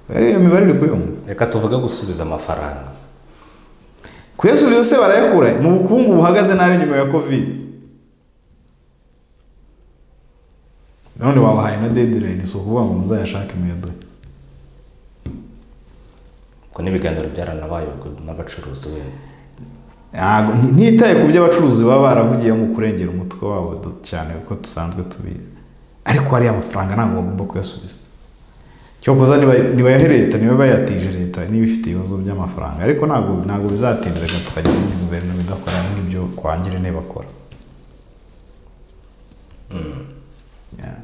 rero iyo mibare uri kuyumva reka tuvuge gusubiza amafaranga kuyasubiza se barayakura mu bukungu buhagaze nabi nyuma ya kovide none wabahaye na dedirayini si ukuvuga ngo muzayashake muyaduhe ubwo n'ibiganiro byaranabaye ubwo n'abacuruzi wenda ntago nti- ntitaye ku byo abacuruzi baba baravugiye mu kurengera umutwe wabo du- cyane kuko dusanzwe tubizi ariko hariya amafaranga ntabwo bagomba kuyasubiza cyokoza niba- nibayahe leta niba bayatije leta niba ifite ibibazo by'amafaranga ariko ntabwo ntabwo bizatinda reka tukagira indi guverinoma idakora nk'ibyo kwa ngirente bakora Yeah.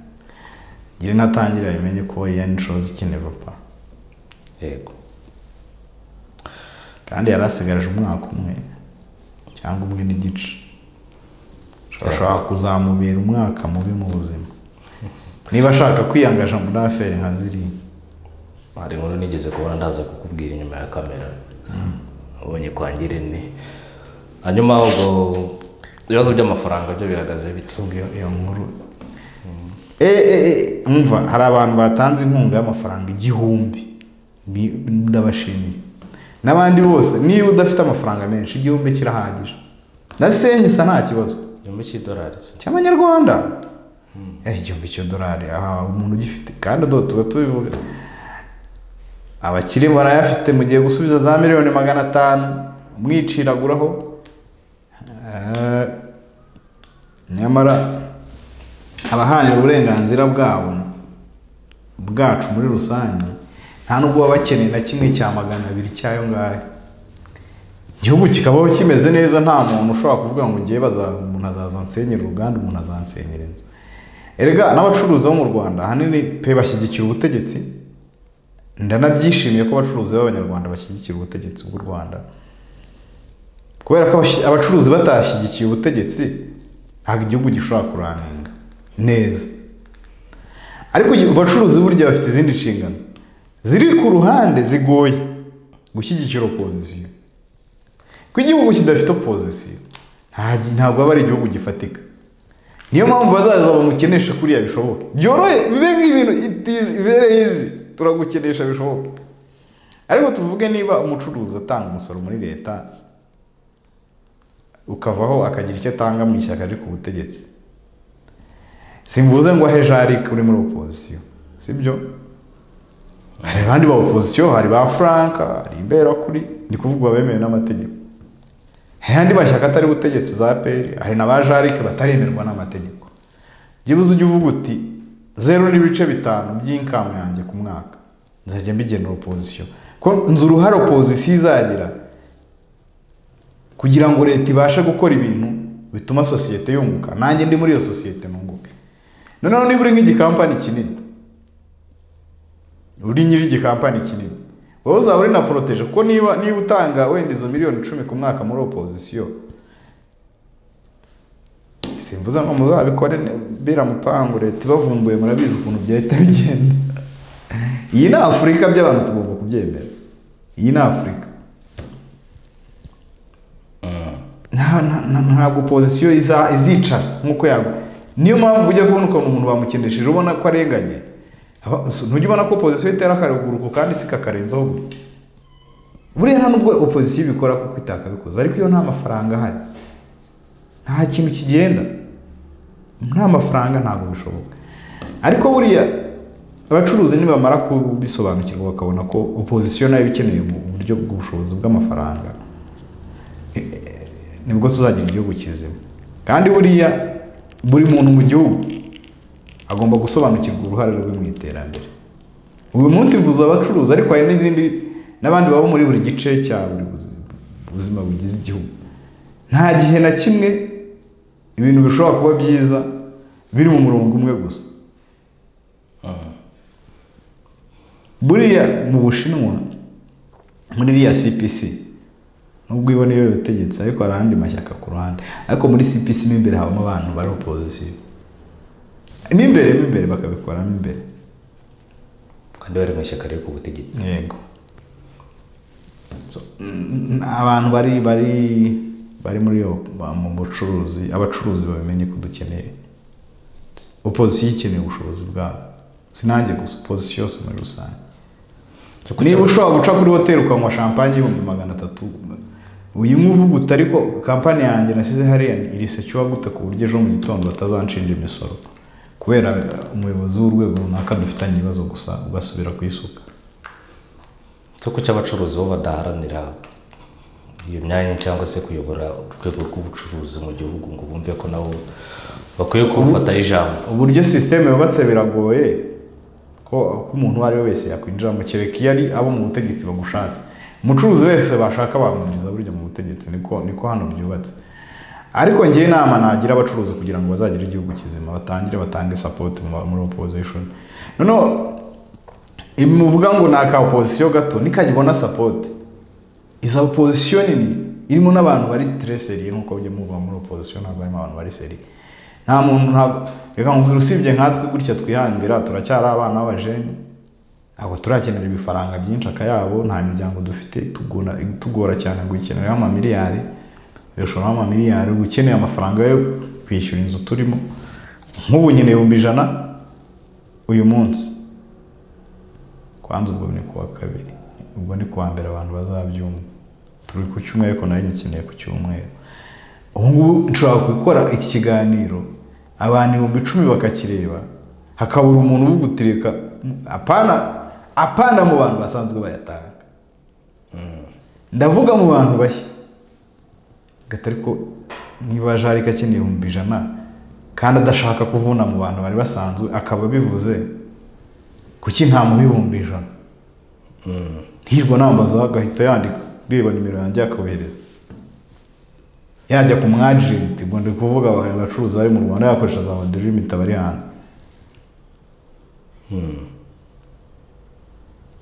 ngirente atangira bimenye ko yani shows ikeneva pa yego kandi yari asigaje umwaka umwe cyangwa umwe n'igice ashobora kuzamubera umwaka mubi mu buzima niba ashaka kwiyangaja muri aferi nka ziriya hari inkuru nigeze kubona ndaza kukubwira inyuma ya kamera ubonye kwa ngirente hanyuma ubwo ibibazo by'amafaranga byo bihagaze bite iyo iyo nkuru e e e umva hari abantu batanze inkunga y'amafaranga igihumbi Ni- ndabashimiye n'abandi bose niba udafite amafaranga menshi igihumbi kirahagije na senyisa nta kibazo igihumbi cy'idolari se cy'amanyarwanda Eh, igihumbi cy'idolari aha umuntu ugifite kandi do tuba tubivuga abakire barayafite mugiye gusubiza za miliyoni magana atanu umwiciraguraho Eh, nyamara abaharanira uburenganzira bwabo bwacu muri rusange nta nubwo baba bakeneye na kimwe cya magana abiri cy'ayo ngayo igihugu kikabaho kimeze neza nta muntu ushobora kuvuga ngo ngiye baza umuntu azaza ansenyera uruganda umuntu azansenyera inzu erega n'abacuruzi bo mu rwanda ahanini pe bashyigikira ubutegetsi ndanabyishimiye ko abacuruzi b'abanyarwanda bashyigikira ubutegetsi bw'u rwanda kubera ko abashi- abacuruzi batashyigikiye ubutegetsi ntabwo igihugu gishobora kuranenga neza ariko igihe- abacuruzi burya bafite izindi nshingano ziri ku ruhande zigoye gushyigikira opozisiyo ko igihugu kidafite opozisiyo nta gi- ntabwo aba ari igihugu gifatika niyo mpamvu bazaza bamukenesha kuriya bishoboke byorohe bibe nk'ibintu it is very easy turagukenesha bishoboke ariko tuvuge niba umucuruzi atanga umusoro muri leta ukavaho akagira icyo atanga mu ishyaka riri ku butegetsi simvuze ngo ahe jarike uri muri opozisiyo sibyo hari abandi ba opozisiyo hari ba frank hari imberakuri ni kuvuga abemewe n'amategeko hari andi mashyaka atari ubutegetsi za peri hari na ba jarike bataremerwa n'amategeko byibuze ujya uvuga uti zeru n'ibice bitanu by'inkamu yanjye ku mwaka nzajya mbigenera opozisiyo ko nzi uruhare opozisiyo izagira kugira ngo leta ibashe gukora ibintu bituma sosiyete yunguka nanjye ndi muri iyo sosiyete nunguke noneho niba uri nk'igikampani kinini uri nyiri igikampani kinini wowe uzaba uri na poroteje kuko niba niba utanga wenda izo miliyoni icumi ku mwaka muri opozisiyo simvuze ngo muzabikore ne- biramupangu leta ibavumbuye murabizi ukuntu byahita bigenda iyi ni afurika by'abantu tugomba kubyemera iyi ni afurika nta- nta- nta- ntabwo pozisiyo iza- izicara nk'uko yaba niyo mpamvu ujya kubona ukuntu umuntu bamukendesheje ubona ko arenganye Aba- so, ntujya ubona ko pozisiyo itera akaruguruko kandi si kakarenzaho gutya buriya nta nubwo opozisiyo ibikora kuko itakabikoze ariko iyo nta mafaranga ahari nta kintu kigenda nta mafaranga ntabwo bishoboka ariko buriya abacuruzi nibamara kubisobanukirwa bakabona ko opozisiyo nayo ikeneye mu buryo bw'ubushobozi bw'amafaranga nibwo tuzagira igihugu kizima kandi buriya buri muntu mu gihugu agomba gusobanukirwa uruhare rwe mu iterambere uyu munsi mvuze abacuruzi ariko hari n'izindi n'abandi baba muri buri gice cya buri buzi- buzima bugize igihugu nta gihe na kimwe ibintu bishobora kuba byiza biri mu murongo umwe gusa buriya mu bushinwa muri iriya cpc nubwo ibona iyo butegetsi ariko hari andi mashyaka ku ruhande ariko muri cpc mo imbere habamo abantu bari opozisiyo mo imbere mo imbere bakabikoramo imbere kandi bari mu ishyaka riri ku butegetsi yego So, mm, abantu bari bari bari muri iyo mu bucuruzi abacuruzi babimenye ko dukeneye opozisiyo ikeneye ubushobozi bwabo sinange gusa opozisiyo yose muri rusange niba ushobora guca kuri hoteli ukanywa shampanye y'ibihumbi magana atatu uyinywa uvuga uti ariko kampani yanjye nasize hariya irisecyuwa gute ku buryo ejo mu gitondo batazanshinja imisoro kubera umuyobozi w'urwego runaka dufitanye ibibazo gusa ugasubira kuyisuka so kuki abacuruzi bo badaharanira iyo myanya cyangwa se kuyobora urwego rw'ubucuruzi mu gihugu ngo bumve ko nabo bakwiye kubufata ijambo uburyo sisiteme yubatse biragoye ko ko umuntu uwo ari we wese yakwinjiramo kereka iyo ari abo mu butegetsi bagushatse umucuruzi wese bashaka bamwinjiza burya mu butegetsi niko niko hano byubatse ariko ngewe inama nagira abacuruzi kugira ngo bazagire igihugu kizima batangire batange sapoti muri opozishon noneho ibi muvuga ngo ni aka opozisiyo gato nikagibona sapoti iza opozisiyo nini irimo n'abantu bari sitereseriye nk'uko byo muvuga muri opozisiyo ntabwo harimo abantu bari seriye nta muntu ntabwo reka nkubwira usibye nkatwe gutya twihambira turacyari abana b'abajene ntabwo turakenera ibifaranga byinshi akayabo nta miryango dufite tugora, tugora cyane ngo ikenereho amamiliyari ushoramo amamiliyari uba ukeneye amafaranga yo kwishyura inzu turimo nk'ubu nyine ibihumbi ijana uyu munsi kwanza ubwo ni kuwa kabiri ubwo ni kuwa mbere abantu bazabyumva turi ku cyumweru ariko nawe nyikeneye ku cyumweru ubu ngubu nshobora gukora iki kiganiro abantu ibihumbi icumi bakakireba hakabura umuntu ubugutereka apana apana mu bantu basanzwe bayatanga ndavuga mu bantu bashya gata ariko niba ajarika akeneye ibihumbi ijana kandi adashaka kuvuna mu bantu bari basanzwe akaba abivuze kuki ntamuha ibihumbi ijana hirwa nambaza agahita yandika reba nimero yanjye akabohereza yajya ku mwajenti ngo ndi kuvuga abacuruzi bari mu rwanda yakoresha za wadirimiti abari hanze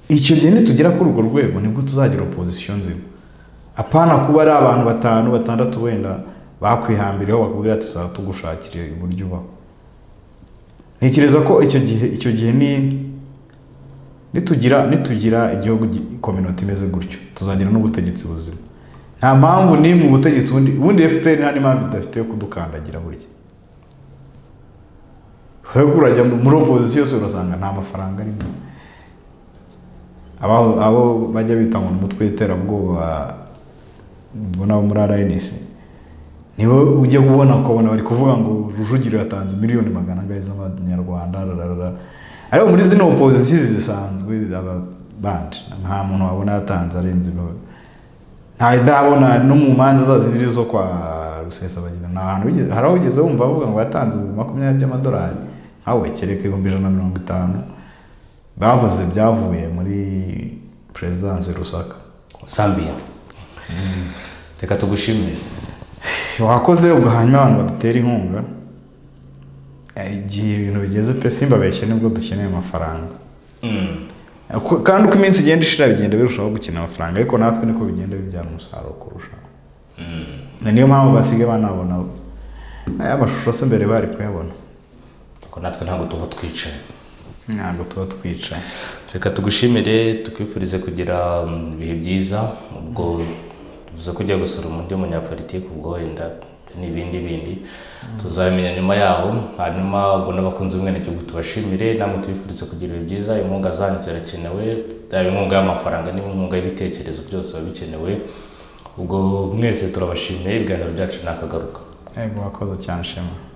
icyo gihe nitugera kuri urwo rwego nibwo tuzagira opozisiyo nzima apana kuba ari abantu batanu batandatu wenda bakwihambiriyeho bakubwira ati tuzaba tugushakira uburyo ubaho ntekereza ko icyo gihe icyo gihe ni nitugira nitugira igihugu gi- kominota imeze gutyo tuzagira n'ubutegetsi buzima nta mpamvu n'imwe ubutegetsi ubundi ubundi fpr nta n'impamvu idafite yo kudukandagira burya ahubwo urajya mu- muri opozisiyo yose urasanga nta mafaranga arimo abo, abo bajya bita ngo ni umutwe w'iterabwoba ubona abo muri rns nibo ujya kubona ukabona bari kuvuga ngo rujugiro yatanze miliyoni magana angahe z'amanyarwanda rararara ariko muri zino opozisiyo zisanzwe ababanje nta muntu wabona yatanze arenze ibihumbi nta ndabona no mu manza zazindi zo kwa rusesabagina nta hantu wigeze- hari aho ugeze wumva bavuga ngo yatanze ibihumbi makumyabiri by'amadolari nkawe kereka ibihumbi ijana na mirongo itanu bavuze byavuye muri perezidansi rusaka sambiya reka tugushimire wakoze ugahanywa abantu badutera inkunga eh, igihe ibintu bigeze pe simbabeshye nibwo dukeneye amafaranga Mm. Ko- kandi uko iminsi igenda ishira bigenda birushaho gukina amafaranga ariko natwe niko bigenda bibyara umusaruro kurushaho Na niyo mpamvu basigaye banabona aya mashusho se mbere bari kuyabona Ariko natwe ntabwo tuba twicaye ntabwo tuba twicaye reka tugushimire tukwifurize kugira mm, ibihe byiza ubwo tuvuze ko ujya gusura undi munyapolitiki ubwo wenda n'ibindi bindi tuzabimenya nyuma yaho hanyuma ubwo n'abakunzi b'umwenegihugu tubashimire namwe tubifurize kugira ibihe byiza inkunga zanyu zirakenewe yaba inkunga y'amafaranga n'inkunga y'ibitekerezo byose biba bikenewe ubwo mwese turabashimiye ibiganiro byacu ntakagaruka yego wakoze cyane shema